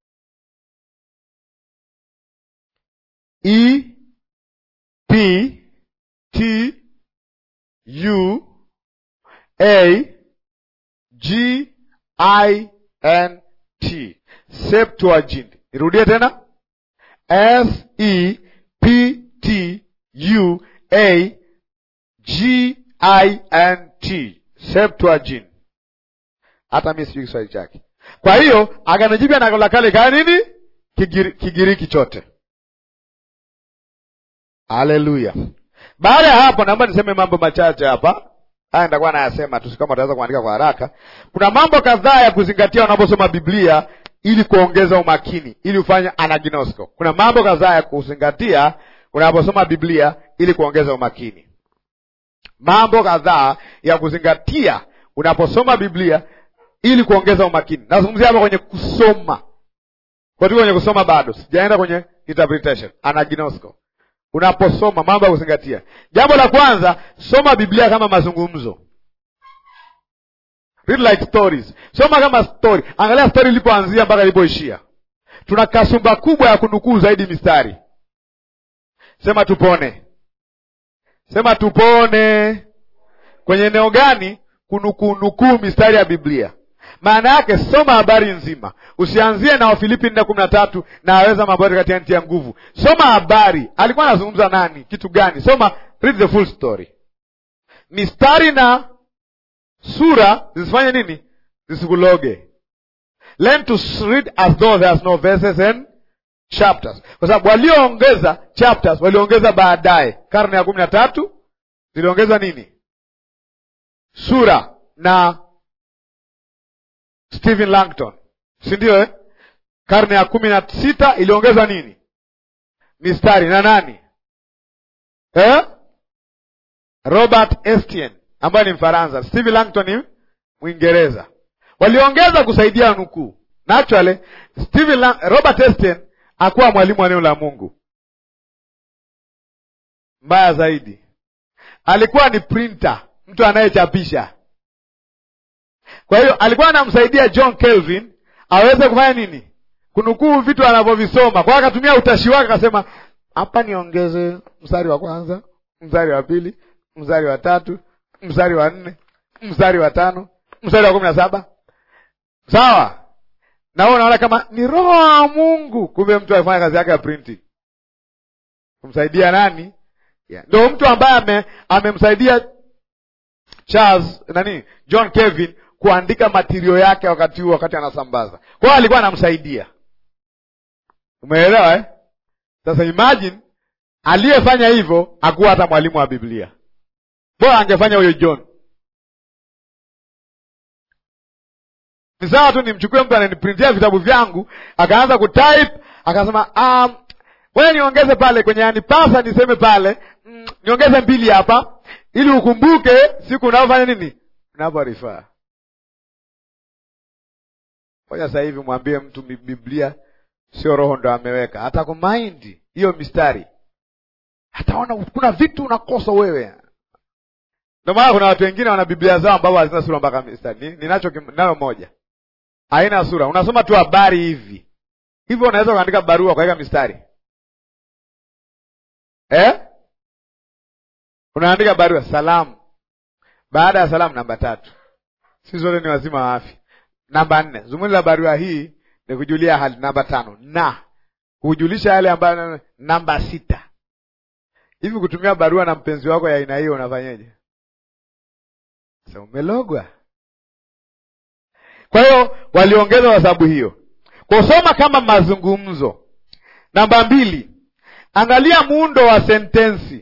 e p t u a g i n t septuagint nirudie tena s e p t u a g i n t septuagint hata mi sijui kiswahili chake kwa hiyo agano jipya na agano la kale kaa nini Kigiri, kigiriki chote haleluya baada ya hapo naomba niseme mambo machache hapa haya nitakuwa nayasema tu kama utaweza kuandika kwa haraka kuna mambo kadhaa ya kuzingatia unaposoma biblia ili kuongeza umakini ili ufanye anagnosko kuna mambo kadhaa ya kuzingatia unaposoma biblia ili kuongeza umakini mambo kadhaa ya kuzingatia unaposoma biblia ili kuongeza umakini nazungumzia hapa kwenye kusoma kwa tuko kwenye kusoma bado, sijaenda kwenye interpretation, anagnosko. Unaposoma mambo ya kuzingatia, jambo la kwanza, soma Biblia kama mazungumzo. Read like stories, soma kama story. Angalia story ilipoanzia mpaka ilipoishia. Tuna kasumba kubwa ya kunukuu zaidi mistari. Sema tupone, sema tupone. Kwenye eneo gani? Kunukuu nukuu mistari ya Biblia. Maana yake soma habari nzima, usianzie na Wafilipi nne kumi na tatu na aweza mambo yote katika nchi ya nguvu. Soma habari, alikuwa anazungumza nani, kitu gani? Soma, read the full story. Mistari na sura zisifanye nini? Zisikuloge. Learn to read as though there's no verses and chapters, kwa sababu walioongeza chapters waliongeza baadaye, karne ya kumi na tatu ziliongeza nini? Sura na Stephen Langton, si ndio eh? Karne ya kumi na sita iliongezwa nini? Mistari na nani eh? Robert Estienne ambaye ni Mfaransa. Stephen Langton ni Mwingereza. Waliongeza kusaidia nukuu. Naturally, Stephen Lang Robert Estienne akuwa mwalimu wa neno la Mungu. Mbaya zaidi, alikuwa ni printer, mtu anayechapisha kwa hiyo alikuwa anamsaidia John Kelvin aweze kufanya nini? Kunukuu vitu anavyovisoma. Kwa hiyo akatumia utashi wake, akasema hapa niongeze mstari wa kwanza, mstari wa pili, mstari wa tatu, mstari wa nne, mstari wa tano, mstari wa kumi na saba. Sawa na wewe unaona kama ni roho wa Mungu, kumbe mtu alifanya kazi yake ya printing kumsaidia nani? Yeah. Ndio mtu ambaye amemsaidia Charles nani, John Kelvin kuandika matirio yake wakati huo, wakati anasambaza. Kwa hiyo alikuwa anamsaidia, umeelewa eh? Sasa imagine aliyefanya hivyo akuwa hata mwalimu wa Biblia, bora angefanya huyo John. Ni sawa tu nimchukue mtu ananiprintia vitabu vyangu akaanza kutype akasema, um, wewe niongeze pale kwenye yanipasa niseme pale mm, niongeze mbili hapa ili ukumbuke siku unaofanya nini, unaporifaa Ngoja sasa hivi mwambie mtu Biblia sio roho ndo ameweka, hata kumaindi hiyo mistari, hataona kuna vitu unakosa wewe. Ndio maana kuna watu wengine wana Biblia zao ambao hazina sura mpaka mistari. Ninacho nayo moja, haina sura, unasoma tu habari hivi hivyo. Unaweza kuandika barua ukaweka mistari eh? Unaandika barua salamu, baada ya salamu namba tatu. Si zote ni wazima wa afya Namba nne, zumuni la barua hii ni kujulia hali. Namba tano, na kujulisha yale ambayo. Namba sita, hivi kutumia barua na mpenzi wako ya aina hiyo unafanyeje? Sasa umelogwa. Kwa hiyo waliongeza kwa sababu hiyo, kusoma kama mazungumzo. Namba mbili, angalia muundo wa sentensi.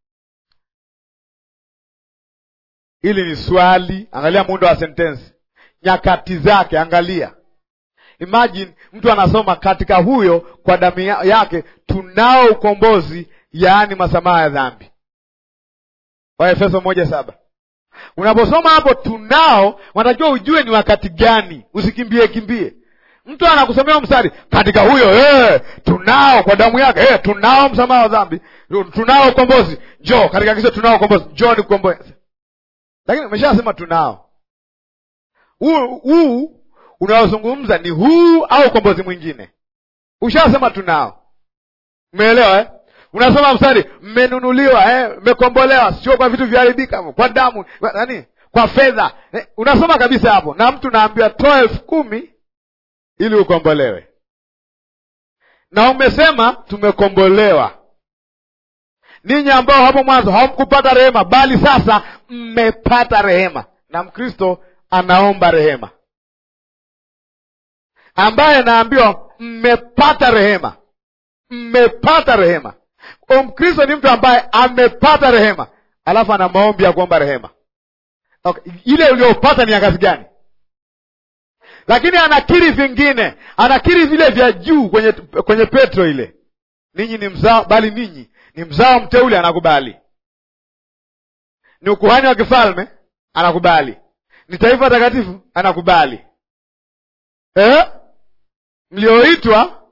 Hili ni swali, angalia muundo wa sentensi nyakati zake. Angalia, imagine mtu anasoma katika huyo kwa damu yake tunao ukombozi, yaani masamaha ya dhambi, Waefeso moja saba. Unaposoma hapo tunao, wanatakiwa ujue ni wakati gani, usikimbie kimbie. Mtu anakusomea mstari katika huyo eh, tunao kwa damu yake eh, tunao msamaha wa dhambi, tunao ukombozi, njoo katika kiso, tunao ukombozi, njoo ni kukombozi. Lakini umeshasema tunao huu huu unaozungumza ni huu au ukombozi mwingine? Ushasema tunao, umeelewa eh? Unasoma mstari mmenunuliwa, eh, mmekombolewa, sio kwa vitu vyaharibika, kwa damu nani, kwa fedha eh, unasoma kabisa hapo, na mtu naambiwa toa elfu kumi ili ukombolewe, na umesema tumekombolewa. Ninyi ambao hapo mwanzo hamkupata rehema, bali sasa mmepata rehema, na Mkristo anaomba rehema, ambaye naambiwa mmepata rehema, mmepata rehema. Mkristo ni mtu ambaye amepata rehema, alafu ana maombi ya kuomba rehema. Okay, ile uliopata ni ya kazi gani? Lakini anakiri vingine, anakiri vile vya juu kwenye kwenye Petro ile, ninyi ni mzao, bali ninyi ni mzao mteule, anakubali. Ni ukuhani wa kifalme, anakubali ni taifa takatifu anakubali, eh? Mlioitwa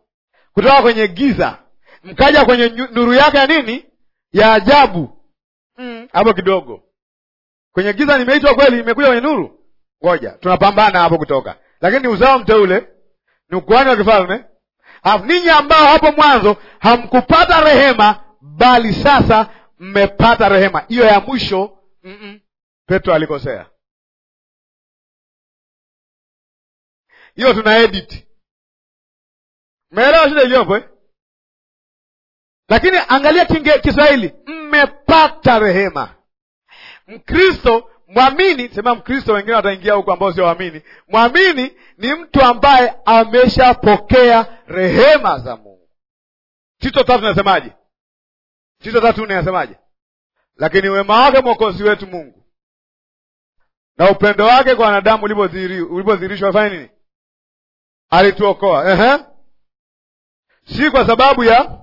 kutoka kwenye giza mkaja kwenye nuru yake ya nini ya ajabu hapo mm, kidogo kwenye giza nimeitwa kweli nimekuja kwenye nuru ngoja tunapambana hapo kutoka lakini ni uzao mteule ni ukuhani wa kifalme alafu ninyi ambao hapo mwanzo hamkupata rehema bali sasa mmepata rehema hiyo ya mwisho mm-mm. petro alikosea hiyo tuna edit meelewa shida iliyopo eh? lakini angalia kinge kiswahili mmepata rehema mkristo mwamini sema mkristo wengine wataingia huko ambao sio waamini mwamini ni mtu ambaye ameshapokea rehema za mungu tito tatu nasemaje tito tatu nne nasemaje lakini wema wake mwokozi wetu mungu na upendo wake kwa wanadamu ulipodhihirishwa afanye nini alituokoa Ehe. si kwa sababu ya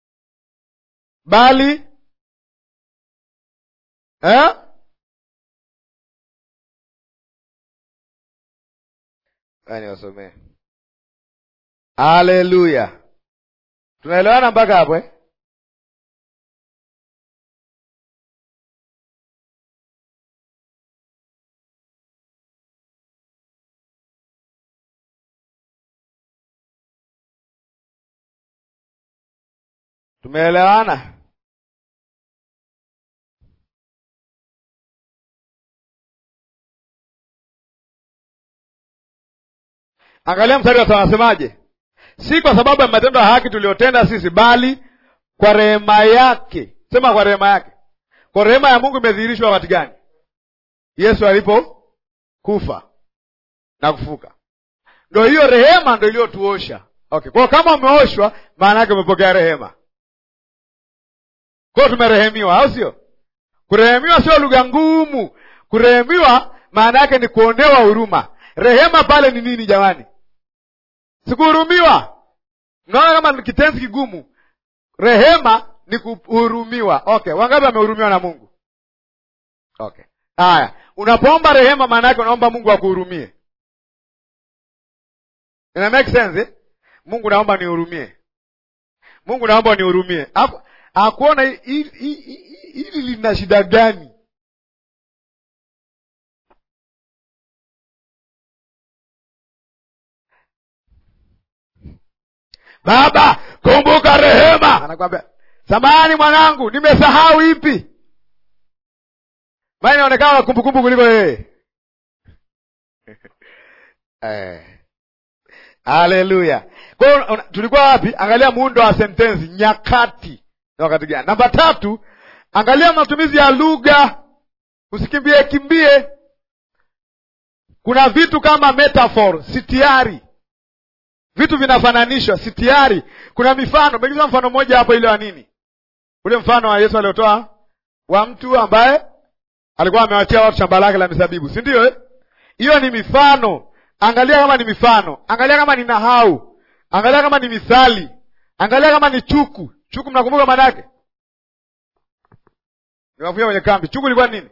bali eh? niwasomee haleluya tunaelewana mpaka hapo eh? tumeelewana angalia mstari wa anasemaje si kwa sababu ya matendo ya haki tuliyotenda sisi bali kwa rehema yake sema kwa rehema yake kwa rehema ya mungu imedhihirishwa wakati gani yesu alipokufa na kufuka ndo hiyo rehema ndo iliyotuosha okay kwao kama umeoshwa maana yake umepokea rehema kwao tumerehemiwa au sio kurehemiwa sio lugha ngumu kurehemiwa maana yake ni kuonewa huruma rehema pale ni nini jamani sikuhurumiwa mnaona kama ni kitenzi kigumu rehema ni kuhurumiwa okay wangapi wamehurumiwa na mungu okay haya unapoomba rehema maana yake unaomba mungu akuhurumie ina make sense eh? mungu naomba nihurumie mungu naomba nihurumie akuona hili lina shida gani baba kumbuka rehema anakwambia samani mwanangu nimesahau ipi maana inaonekana na kumbukumbu kuliko yeye haleluya kwao tulikuwa wapi angalia muundo wa sentensi nyakati ni wakati gani namba tatu angalia matumizi ya lugha usikimbie kimbie kuna vitu kama metaphor sitiari vitu vinafananishwa sitiari kuna mifano megiza mfano mmoja hapo ile wa nini ule mfano wa yesu aliotoa wa mtu ambaye alikuwa amewachia watu shamba lake la mizabibu si ndio hiyo ni mifano angalia kama ni mifano angalia kama ni nahau angalia kama ni mithali angalia kama ni chuku chuku mnakumbuka maana yake niwafuia kwenye kambi chuku ilikuwa nini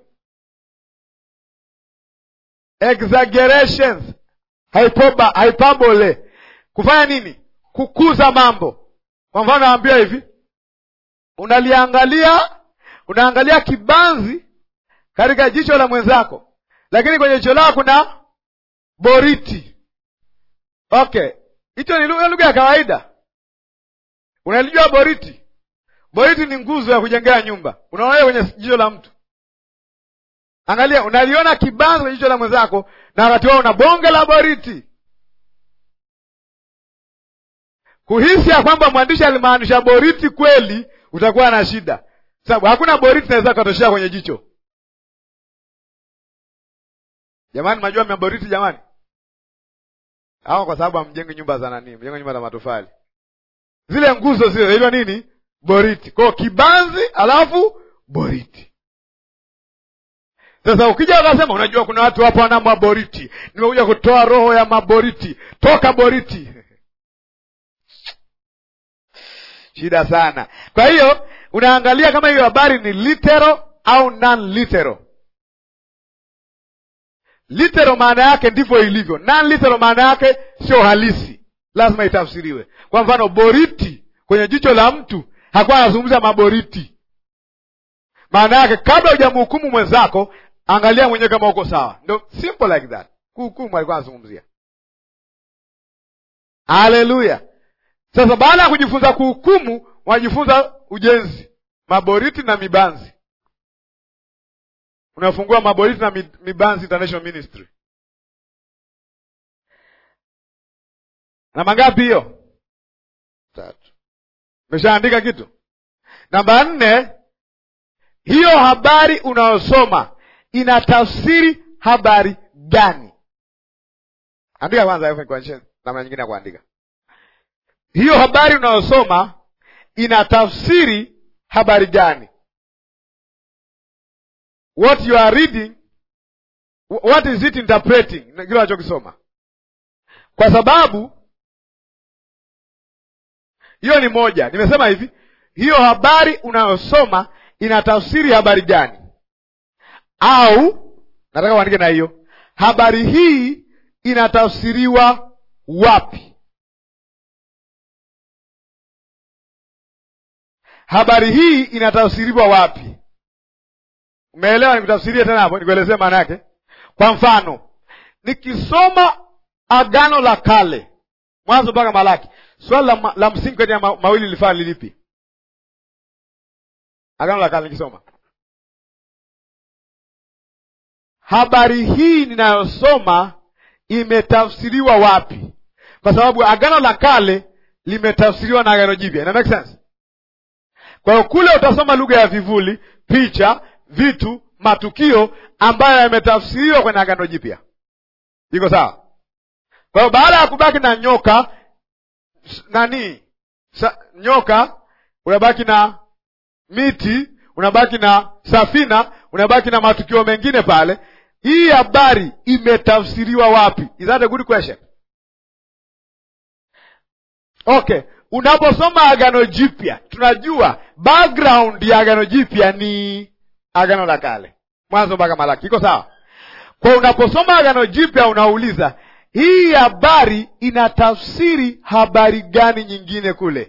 exaggerations hypoba, hyperbole kufanya nini kukuza mambo kwa mfano naambia hivi unaliangalia unaangalia kibanzi katika jicho la mwenzako lakini kwenye jicho lako kuna boriti okay hicho ni lugha ya kawaida unalijua boriti boriti ni nguzo ya kujengea nyumba unaona kwenye jicho la mtu angalia unaliona kibanzi kwenye jicho la mwenzako na wakati wao una bonge la boriti kuhisi ya kwamba mwandishi alimaanisha boriti kweli utakuwa na shida sababu hakuna boriti naweza katoshea kwenye jicho jamani majua mna boriti jamani au kwa sababu hamjengi nyumba za nani mjenga nyumba za matofali zile nguzo zile hilo nini boriti kwao kibanzi alafu boriti sasa ukija ukasema unajua kuna watu hapo wana maboriti nimekuja kutoa roho ya maboriti toka boriti shida sana kwa hiyo unaangalia kama hiyo habari ni litero au non litero litero maana yake ndivyo ilivyo non litero maana yake sio halisi lazima itafsiriwe. Kwa mfano, boriti kwenye jicho la mtu hakuwa anazungumza maboriti. Maana yake kabla hujamhukumu mwenzako, angalia mwenyewe kama uko sawa. Ndo simple like that. Kuhukumu alikuwa anazungumzia. Haleluya! Sasa baada ya kujifunza kuhukumu, wanajifunza ujenzi, maboriti na mibanzi. Unafungua maboriti na mibanzi International Ministry. Namba ngapi hiyo? Tatu. Umeshaandika kitu? Namba nne, hiyo habari unayosoma ina tafsiri habari gani? Andika kwanza, kuonyesha namna nyingine ya kuandika. Hiyo habari unayosoma ina tafsiri habari gani? What you are reading, what is it interpreting? Kile unachokisoma, kwa sababu hiyo ni moja. Nimesema hivi, hiyo habari unayosoma ina tafsiri habari gani? Au nataka uandike na hiyo habari hii inatafsiriwa wapi? Habari hii inatafsiriwa wapi? Umeelewa? Nikutafsirie tena hapo, nikuelezee maana yake. Kwa mfano, nikisoma Agano la Kale Mwanzo mpaka Malaki, swali la, la msingi kati ya ma, mawili lifaa lilipi? Agano la Kale nikisoma habari hii ninayosoma imetafsiriwa wapi? Kwa sababu Agano la Kale limetafsiriwa na Agano Jipya. Ina make sense? Kwa hiyo kule utasoma lugha ya vivuli, picha, vitu, matukio ambayo yametafsiriwa kwenye Agano Jipya. Iko sawa? Kwa hiyo baada ya kubaki na nyoka nani sa, nyoka unabaki na miti, unabaki na safina, unabaki na matukio mengine pale. Hii habari imetafsiriwa wapi? Is that a good question? Okay, unaposoma Agano Jipya tunajua background ya Agano Jipya ni Agano la Kale, Mwanzo mpaka Malaki. Iko sawa? Kwa unaposoma Agano Jipya unauliza hii habari inatafsiri habari gani nyingine kule?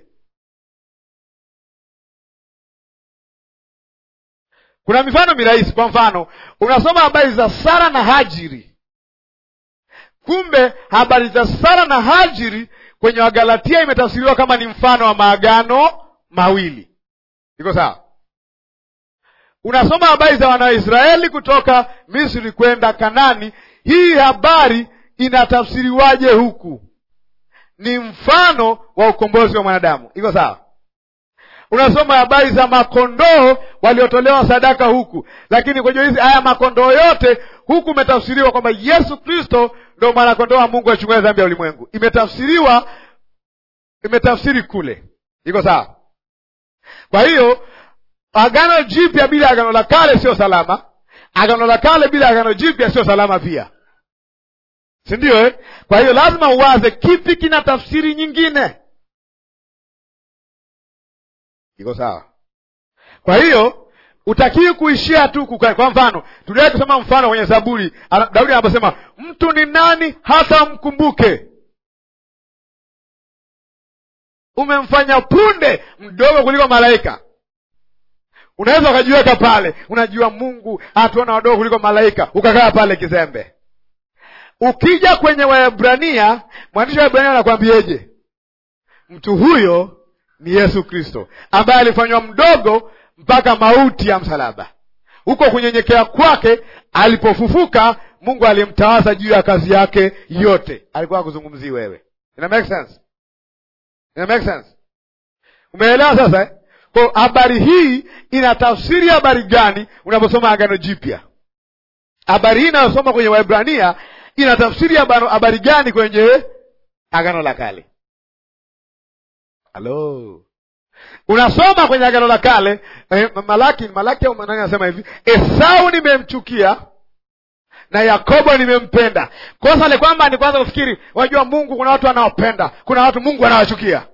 Kuna mifano mirahisi. Kwa mfano, unasoma habari za Sara na Hajiri, kumbe habari za Sara na Hajiri kwenye Wagalatia imetafsiriwa kama ni mfano wa maagano mawili. Iko sawa? Unasoma habari za Wanaisraeli kutoka Misri kwenda Kanani, hii habari inatafsiriwaje huku? Ni mfano wa ukombozi wa mwanadamu. Iko sawa? Unasoma habari za makondoo waliotolewa sadaka huku, lakini kwenye hizi haya makondoo yote huku umetafsiriwa kwamba Yesu Kristo ndo mwanakondoo wa Mungu achungaye dhambi ya ulimwengu. Imetafsiriwa, imetafsiri kule. Iko sawa? Kwa hiyo agano jipya bila agano la kale sio salama, agano la kale bila agano jipya sio salama pia, si ndio eh? Kwa hiyo lazima uwaze kipi kina tafsiri nyingine. Iko sawa? Kwa hiyo utakiwi kuishia tu kuka. Kwa mfano, tuliwahi kusoma mfano kwenye Zaburi, Daudi anaposema mtu ni nani hata mkumbuke, umemfanya punde mdogo kuliko malaika. Unaweza ukajiweka pale, unajua Mungu hatuona wadogo kuliko malaika, ukakaa pale kizembe. Ukija kwenye Waebrania, mwandishi wa Waebrania anakwambieje? Mtu huyo ni Yesu Kristo ambaye alifanywa mdogo mpaka mauti ya msalaba. Huko kunyenyekea kwake, alipofufuka, Mungu alimtawaza juu ya kazi yake yote. Alikuwa akuzungumzii wewe. Ina make sense? Ina make sense? Umeelewa sasa eh? Kwa habari hii ina tafsiri habari gani unaposoma Agano Jipya? Habari hii inayosoma kwenye Waebrania ina tafsiri habari gani kwenye Agano la Kale? Halo, unasoma kwenye Agano la Kale eh, Malaki Malaki au nani anasema hivi, Esau nimemchukia na Yakobo nimempenda. Kosa le kwamba ni kwanza kufikiri, wajua Mungu kuna watu anaopenda, kuna watu Mungu anawachukia.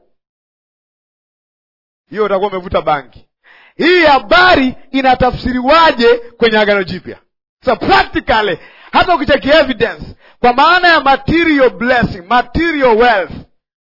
Hiyo utakuwa umevuta bangi. Hii habari inatafsiriwaje kwenye Agano Jipya? So practically, hata ukicheki evidence kwa maana ya material blessing, material wealth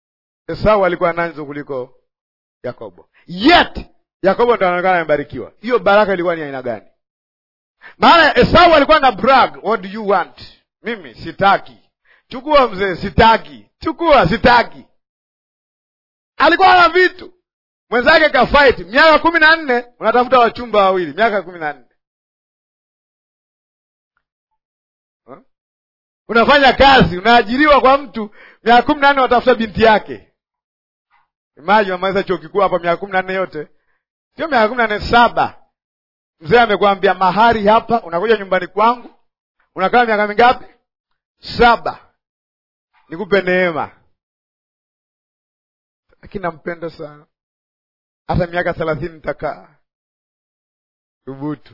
Esau alikuwa nanzo kuliko Yakobo, yet Yakobo ndo anaonekana amebarikiwa. Hiyo baraka ilikuwa ni aina gani? Maana Esau alikuwa na brag, what do you want? Mimi sitaki. Chukua mzee, sitaki. Chukua, sitaki. Alikuwa na vitu, mwenzake kafight miaka kumi na nne, unatafuta wachumba wawili, miaka kumi na nne huh? Unafanya kazi, unaajiriwa kwa mtu, miaka kumi na nne unatafuta binti yake. Imagine unamaliza chuo kikuu hapa miaka kumi na nne yote, sio miaka kumi na nne saba. Mzee amekwambia mahari hapa, unakuja nyumbani kwangu, unakaa miaka mingapi? Saba, nikupe neema. Lakini nampenda sana, hata miaka thelathini nitakaa. Thubutu.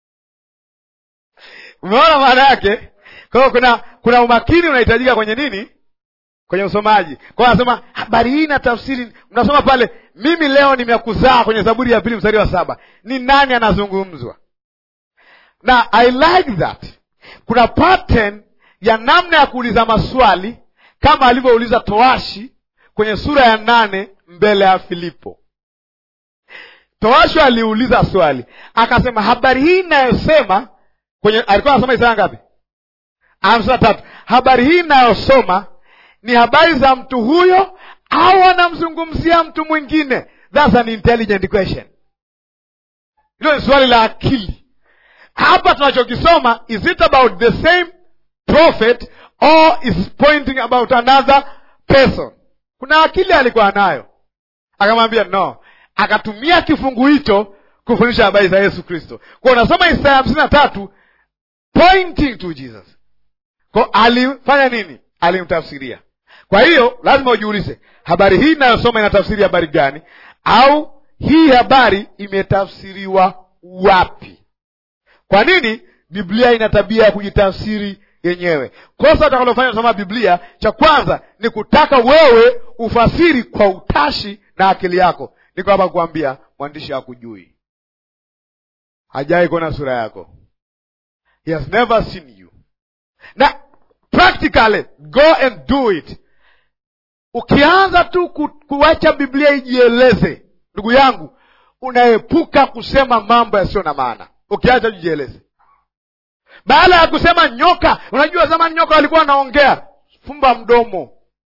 Umeona maana yake? Kwa hiyo kuna kuna umakini unahitajika kwenye nini? Kwenye usomaji. Kwa hiyo anasema habari hii na tafsiri, mnasoma pale, mimi leo nimekuzaa, kwenye Zaburi ya pili mstari wa saba. Ni nani anazungumzwa? Na I like that. Kuna pattern ya namna ya kuuliza maswali kama alivyouliza toashi kwenye sura ya nane mbele ya Filipo. Toashi aliuliza swali akasema, habari hii inayosema kwenye, alikuwa anasoma Isaya ngapi? hamsini na tatu. Habari hii inayosoma ni habari za mtu huyo au anamzungumzia mtu mwingine? That's an intelligent question. Hilo ni swali la akili. Hapa tunachokisoma, is it about the same prophet or is pointing about another person? Kuna akili alikuwa nayo, akamwambia no, akatumia kifungu hicho kufundisha habari za Yesu Kristo. Kwa unasoma Isaya hamsini na tatu pointing to Jesus. Kwa alifanya nini? Alimtafsiria. Kwa hiyo lazima ujiulize, habari hii inayosoma inatafsiri habari gani, au hii habari imetafsiriwa wapi? Kwa nini Biblia ina tabia ya kujitafsiri yenyewe? Kosa utakalofanya kusoma Biblia, cha kwanza ni kutaka wewe ufasiri kwa utashi na akili yako. Niko hapa kuambia mwandishi hakujui, hajai kuona sura yako, he has never seen you na practically go and do it. Ukianza tu ku, kuacha Biblia ijieleze, ndugu yangu, unaepuka kusema mambo yasiyo na maana. Ukiacha jijieleze, baada ya kusema nyoka. Unajua zamani nyoka walikuwa wanaongea, fumba mdomo.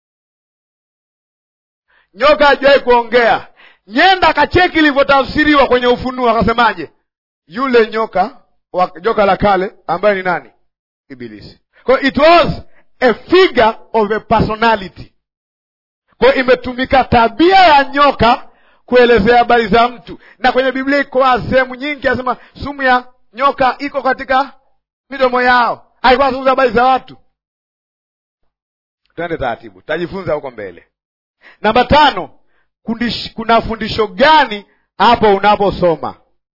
Nyoka hajawahi kuongea. Nyenda kacheki ilivyotafsiriwa kwenye Ufunuo, akasemaje? Yule nyoka wa joka la kale ambaye ni nani? Ibilisi. Kwa it was a figure of a personality. Kwa imetumika tabia ya nyoka kuelezea habari za mtu, na kwenye Biblia iko sehemu nyingi, asema sumu ya nyoka iko katika midomo yao. Alikuwa anazungumza habari za watu. Twende taratibu, tutajifunza huko mbele. Namba tano, kundish, kuna fundisho gani hapo unaposoma?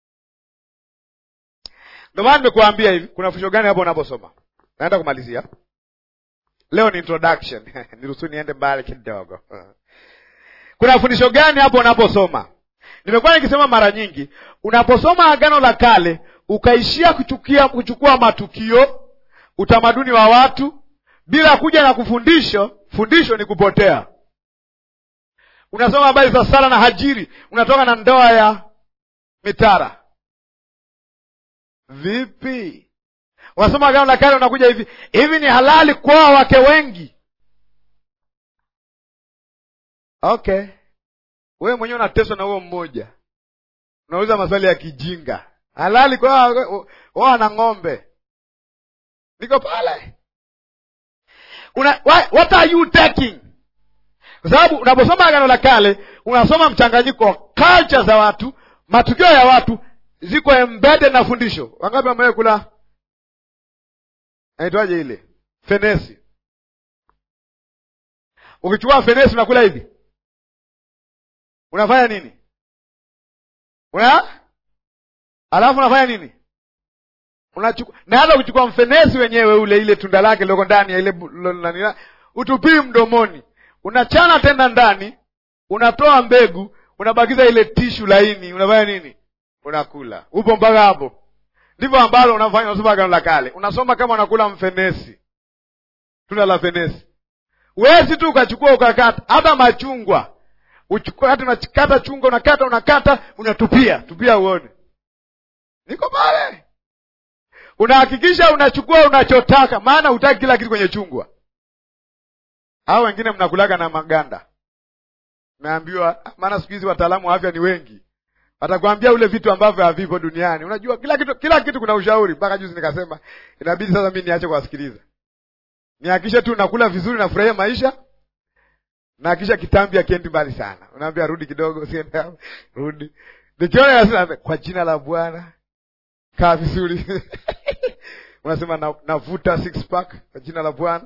Ndio maana nimekuambia hivi, kuna fundisho gani hapo unaposoma? Naenda kumalizia leo, ni introduction niruhusu niende mbali kidogo. Kuna fundisho gani hapo unaposoma? Nimekuwa nikisema mara nyingi, unaposoma Agano la Kale ukaishia kuchukia, kuchukua matukio, utamaduni wa watu bila kuja na kufundisho, fundisho ni kupotea. Unasoma habari za Sara na Hajiri, unatoka na ndoa ya mitara. Vipi? Unasoma Agano la Kale unakuja hivi hivi, ni halali kuoa wake wengi? Okay, wewe mwenyewe unateswa na huo mmoja, unauliza maswali ya kijinga. Halali kuoa na ng'ombe? Niko pale una, what are you taking? Kwa sababu unaposoma Agano la Kale unasoma mchanganyiko wa culture za watu, matukio ya watu ziko embedded na fundisho. Wangapi wamewahi kula naitwaje ile fenesi? Ukichukua fenesi unakula hivi, unafanya nini? Una alafu unafanya nini? Unachukua na hata ukichukua mfenesi wenyewe ule, ile tunda lake lioko ndani ya ile nani, utupii mdomoni, unachana tena ndani, unatoa mbegu, unabakiza ile tishu laini, unafanya nini? Unakula. Upo mpaka hapo? Ndivyo ambalo unafanya, unasoma Agano la Kale, unasoma kama unakula mfenesi, tunda la fenesi. Huwezi tu ukachukua ukakata. Hata machungwa uchukua, hata unakata chungwa, unakata unakata, unatupia tupia, uone niko pale. Unahakikisha unachukua unachotaka, maana hutaki kila kitu kwenye chungwa. Hao wengine mnakulaga na maganda, naambiwa. Maana siku hizi wataalamu wa afya ni wengi, watakwambia ule vitu ambavyo havipo duniani. Unajua kila kitu, kila kitu kuna ushauri. Mpaka juzi nikasema inabidi sasa mi niache kuwasikiliza, nihakikishe tu nakula vizuri, nafurahia maisha na kisha kitambi akiendi mbali sana, unaambia rudi kidogo, usiende hapo, rudi. Nikiona yasema kwa jina la Bwana kaa vizuri unasema na, navuta six pack kwa jina la Bwana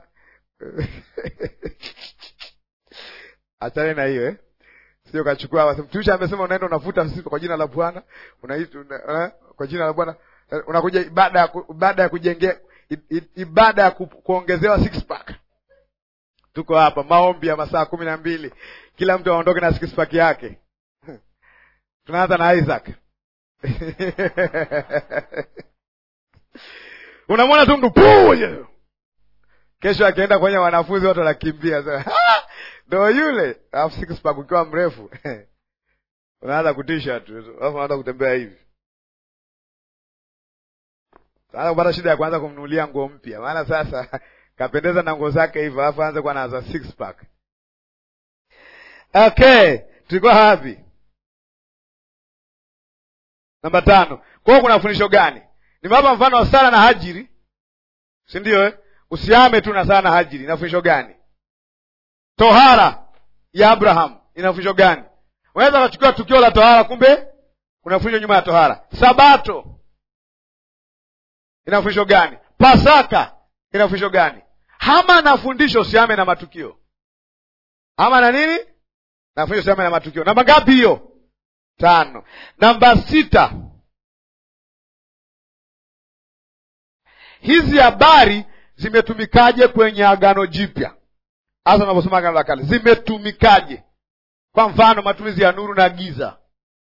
achane na hiyo eh? Sio kachukua mtumisha amesema unaenda unavuta six kwa jina la Bwana unaita una, kwa jina la Bwana unakuja ibada ya ibada ya kujengea ibada ya ku, kuongezewa six pack Tuko hapa maombi ya masaa kumi na mbili, kila mtu aondoke na six pack yake. Tunaanza na Isaac unamwona tu mtu puu, kesho akienda kwenye wanafunzi wote wanakimbia, ndo yule, alafu six pack ukiwa mrefu unaanza kutisha tu, alafu unaanza kutembea hivi, unaanza kupata shida ya kuanza kumnunulia nguo mpya, maana sasa kapendeza na nguo zake hivyo, alafu aanze kuwa naza six pack. Okay, tulikuwa hapi namba tano. Kwa hiyo kuna fundisho gani? Nimewapa mfano wa Sara na Hajiri, si ndio eh? Usiame tu na Sara na Hajiri, ina fundisho gani? Tohara ya Abraham ina fundisho gani? Unaweza ukachukua tukio la tohara, kumbe kuna fundisho nyuma ya tohara. Sabato ina fundisho gani? Pasaka ina fundisho gani? Hama na fundisho usiame na matukio. Hama na nini? Na fundisho usiame na matukio. Namba ngapi hiyo? Tano. Namba sita, hizi habari zimetumikaje kwenye Agano Jipya? Hasa unaposoma Agano la Kale, zimetumikaje? Kwa mfano, matumizi ya nuru na giza,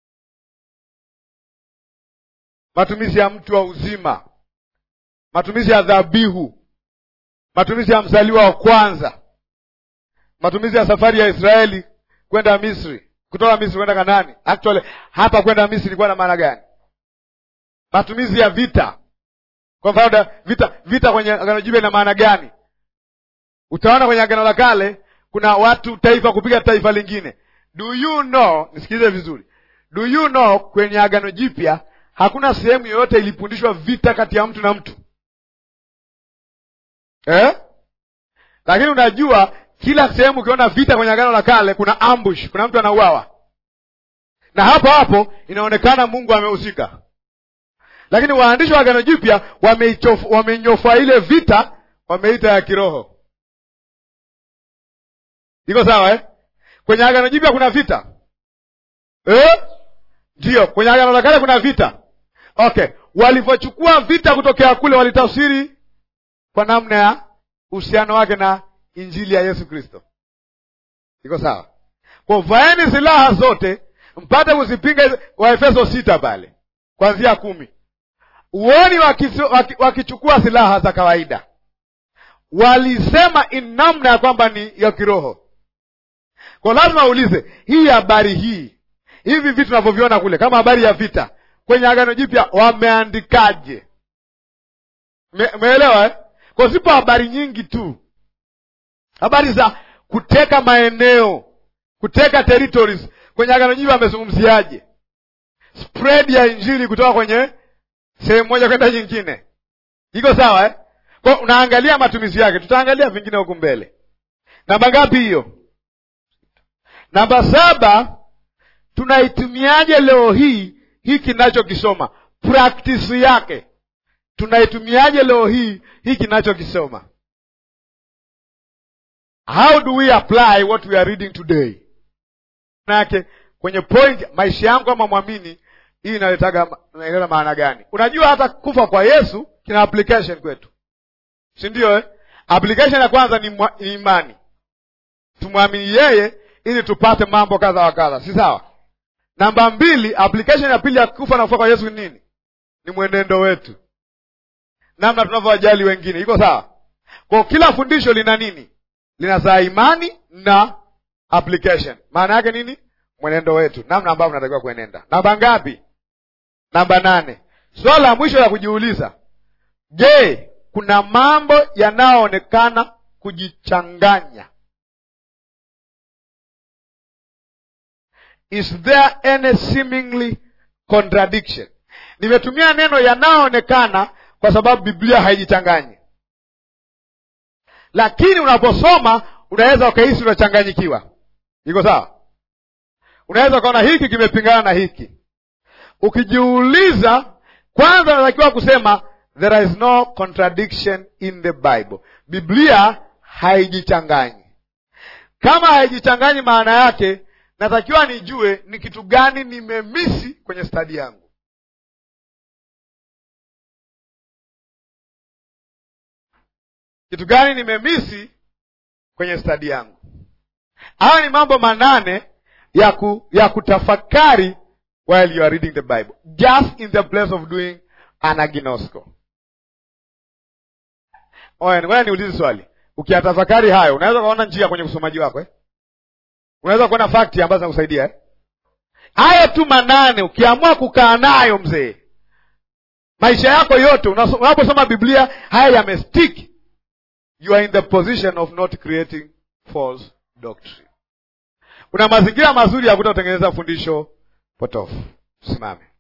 matumizi ya mtu wa uzima, matumizi ya dhabihu matumizi ya mzaliwa wa kwanza, matumizi ya safari ya Israeli kwenda Misri, kutoka Misri kwenda Kanaani. Actually hapa kwenda Misri ilikuwa na maana gani? Matumizi ya vita, kwa mfano vita, vita kwenye Agano Jipya ina maana gani? Utaona kwenye Agano la Kale kuna watu taifa kupiga taifa lingine. Do you know, nisikilize vizuri, do you know, kwenye Agano Jipya hakuna sehemu yoyote ilifundishwa vita kati ya mtu na mtu Eh? Lakini unajua kila sehemu ukiona vita kwenye Agano la Kale kuna ambush, kuna mtu anauawa, na hapo hapo inaonekana Mungu amehusika. Lakini waandishi wa Agano Jipya wamenyofa ile vita, wameita ya kiroho. Iko sawa eh? Kwenye Agano Jipya kuna vita eh? Ndiyo, kwenye Agano la Kale kuna vita. Okay, walivyochukua vita kutokea kule walitafsiri kwa namna ya uhusiano wake na injili ya Yesu Kristo. Iko sawa? Kwa vaeni silaha zote mpate kuzipinga Waefeso sita pale kuanzia kumi. Uoni wakichukua waki silaha za kawaida, walisema in namna ya kwamba ni ya kiroho. Kwa lazima uulize hii habari hii, hivi vitu tunavyoviona kule kama habari ya vita kwenye Agano Jipya wameandikaje? Umeelewa eh? Kwa zipo habari nyingi tu, habari za kuteka maeneo, kuteka territories. Kwenye Agano Jipya amezungumziaje? Spread ya injili kutoka kwenye sehemu moja kwenda nyingine. Iko sawa eh? Kwa unaangalia matumizi yake, tutaangalia vingine huku mbele. Namba ngapi hiyo? Namba saba, tunaitumiaje leo hii hii kinachokisoma, practice yake tunaitumiaje leo hii hii kinachokisoma? How do we apply what we are reading today? Manake kwenye point maisha yangu kama mwamini, hii inaletaga inaleta maana gani? Unajua hata kufa kwa Yesu kina application kwetu, si ndio eh? Application ya kwanza ni, mwa, ni imani, tumwamini yeye ili tupate mambo kadha wa kadha, si sawa? Namba mbili, application ya pili ya kufa na kufa kwa Yesu ni nini? Ni mwenendo wetu namna tunavyowajali wengine. Iko sawa? Kwa kila fundisho lina nini? linazaa imani na application. Maana yake nini? Mwenendo wetu, namna ambavyo tunatakiwa kuenenda. Namba ngapi? Namba nane. Swala la mwisho la kujiuliza, je, kuna mambo yanayoonekana kujichanganya? Is there any seemingly contradiction? Nimetumia neno yanayoonekana kwa sababu Biblia haijichanganyi, lakini unaposoma unaweza ukahisi unachanganyikiwa. Iko sawa? Unaweza ukaona hiki kimepingana na hiki. Ukijiuliza, kwanza unatakiwa kusema there is no contradiction in the Bible. Biblia haijichanganyi. Kama haijichanganyi, maana yake natakiwa nijue ni kitu gani nimemisi kwenye stadi yangu. Kitu gani nimemisi kwenye stadi yangu? Haya ni mambo manane ya, ku, ya kutafakari while you are reading the Bible, just in the place of doing anaginosko. Oya, ngoja niulize swali. Ukiyatafakari hayo, unaweza ukaona njia kwenye usomaji wako eh? Unaweza kuona fakti ambazo zinakusaidia eh? Hayo tu manane, ukiamua kukaa nayo mzee, maisha yako yote unaposoma Biblia haya yamestick, you are in the position of not creating false doctrine. Una mazingira mazuri ya kuta kutengeneza fundisho potofu. Simame.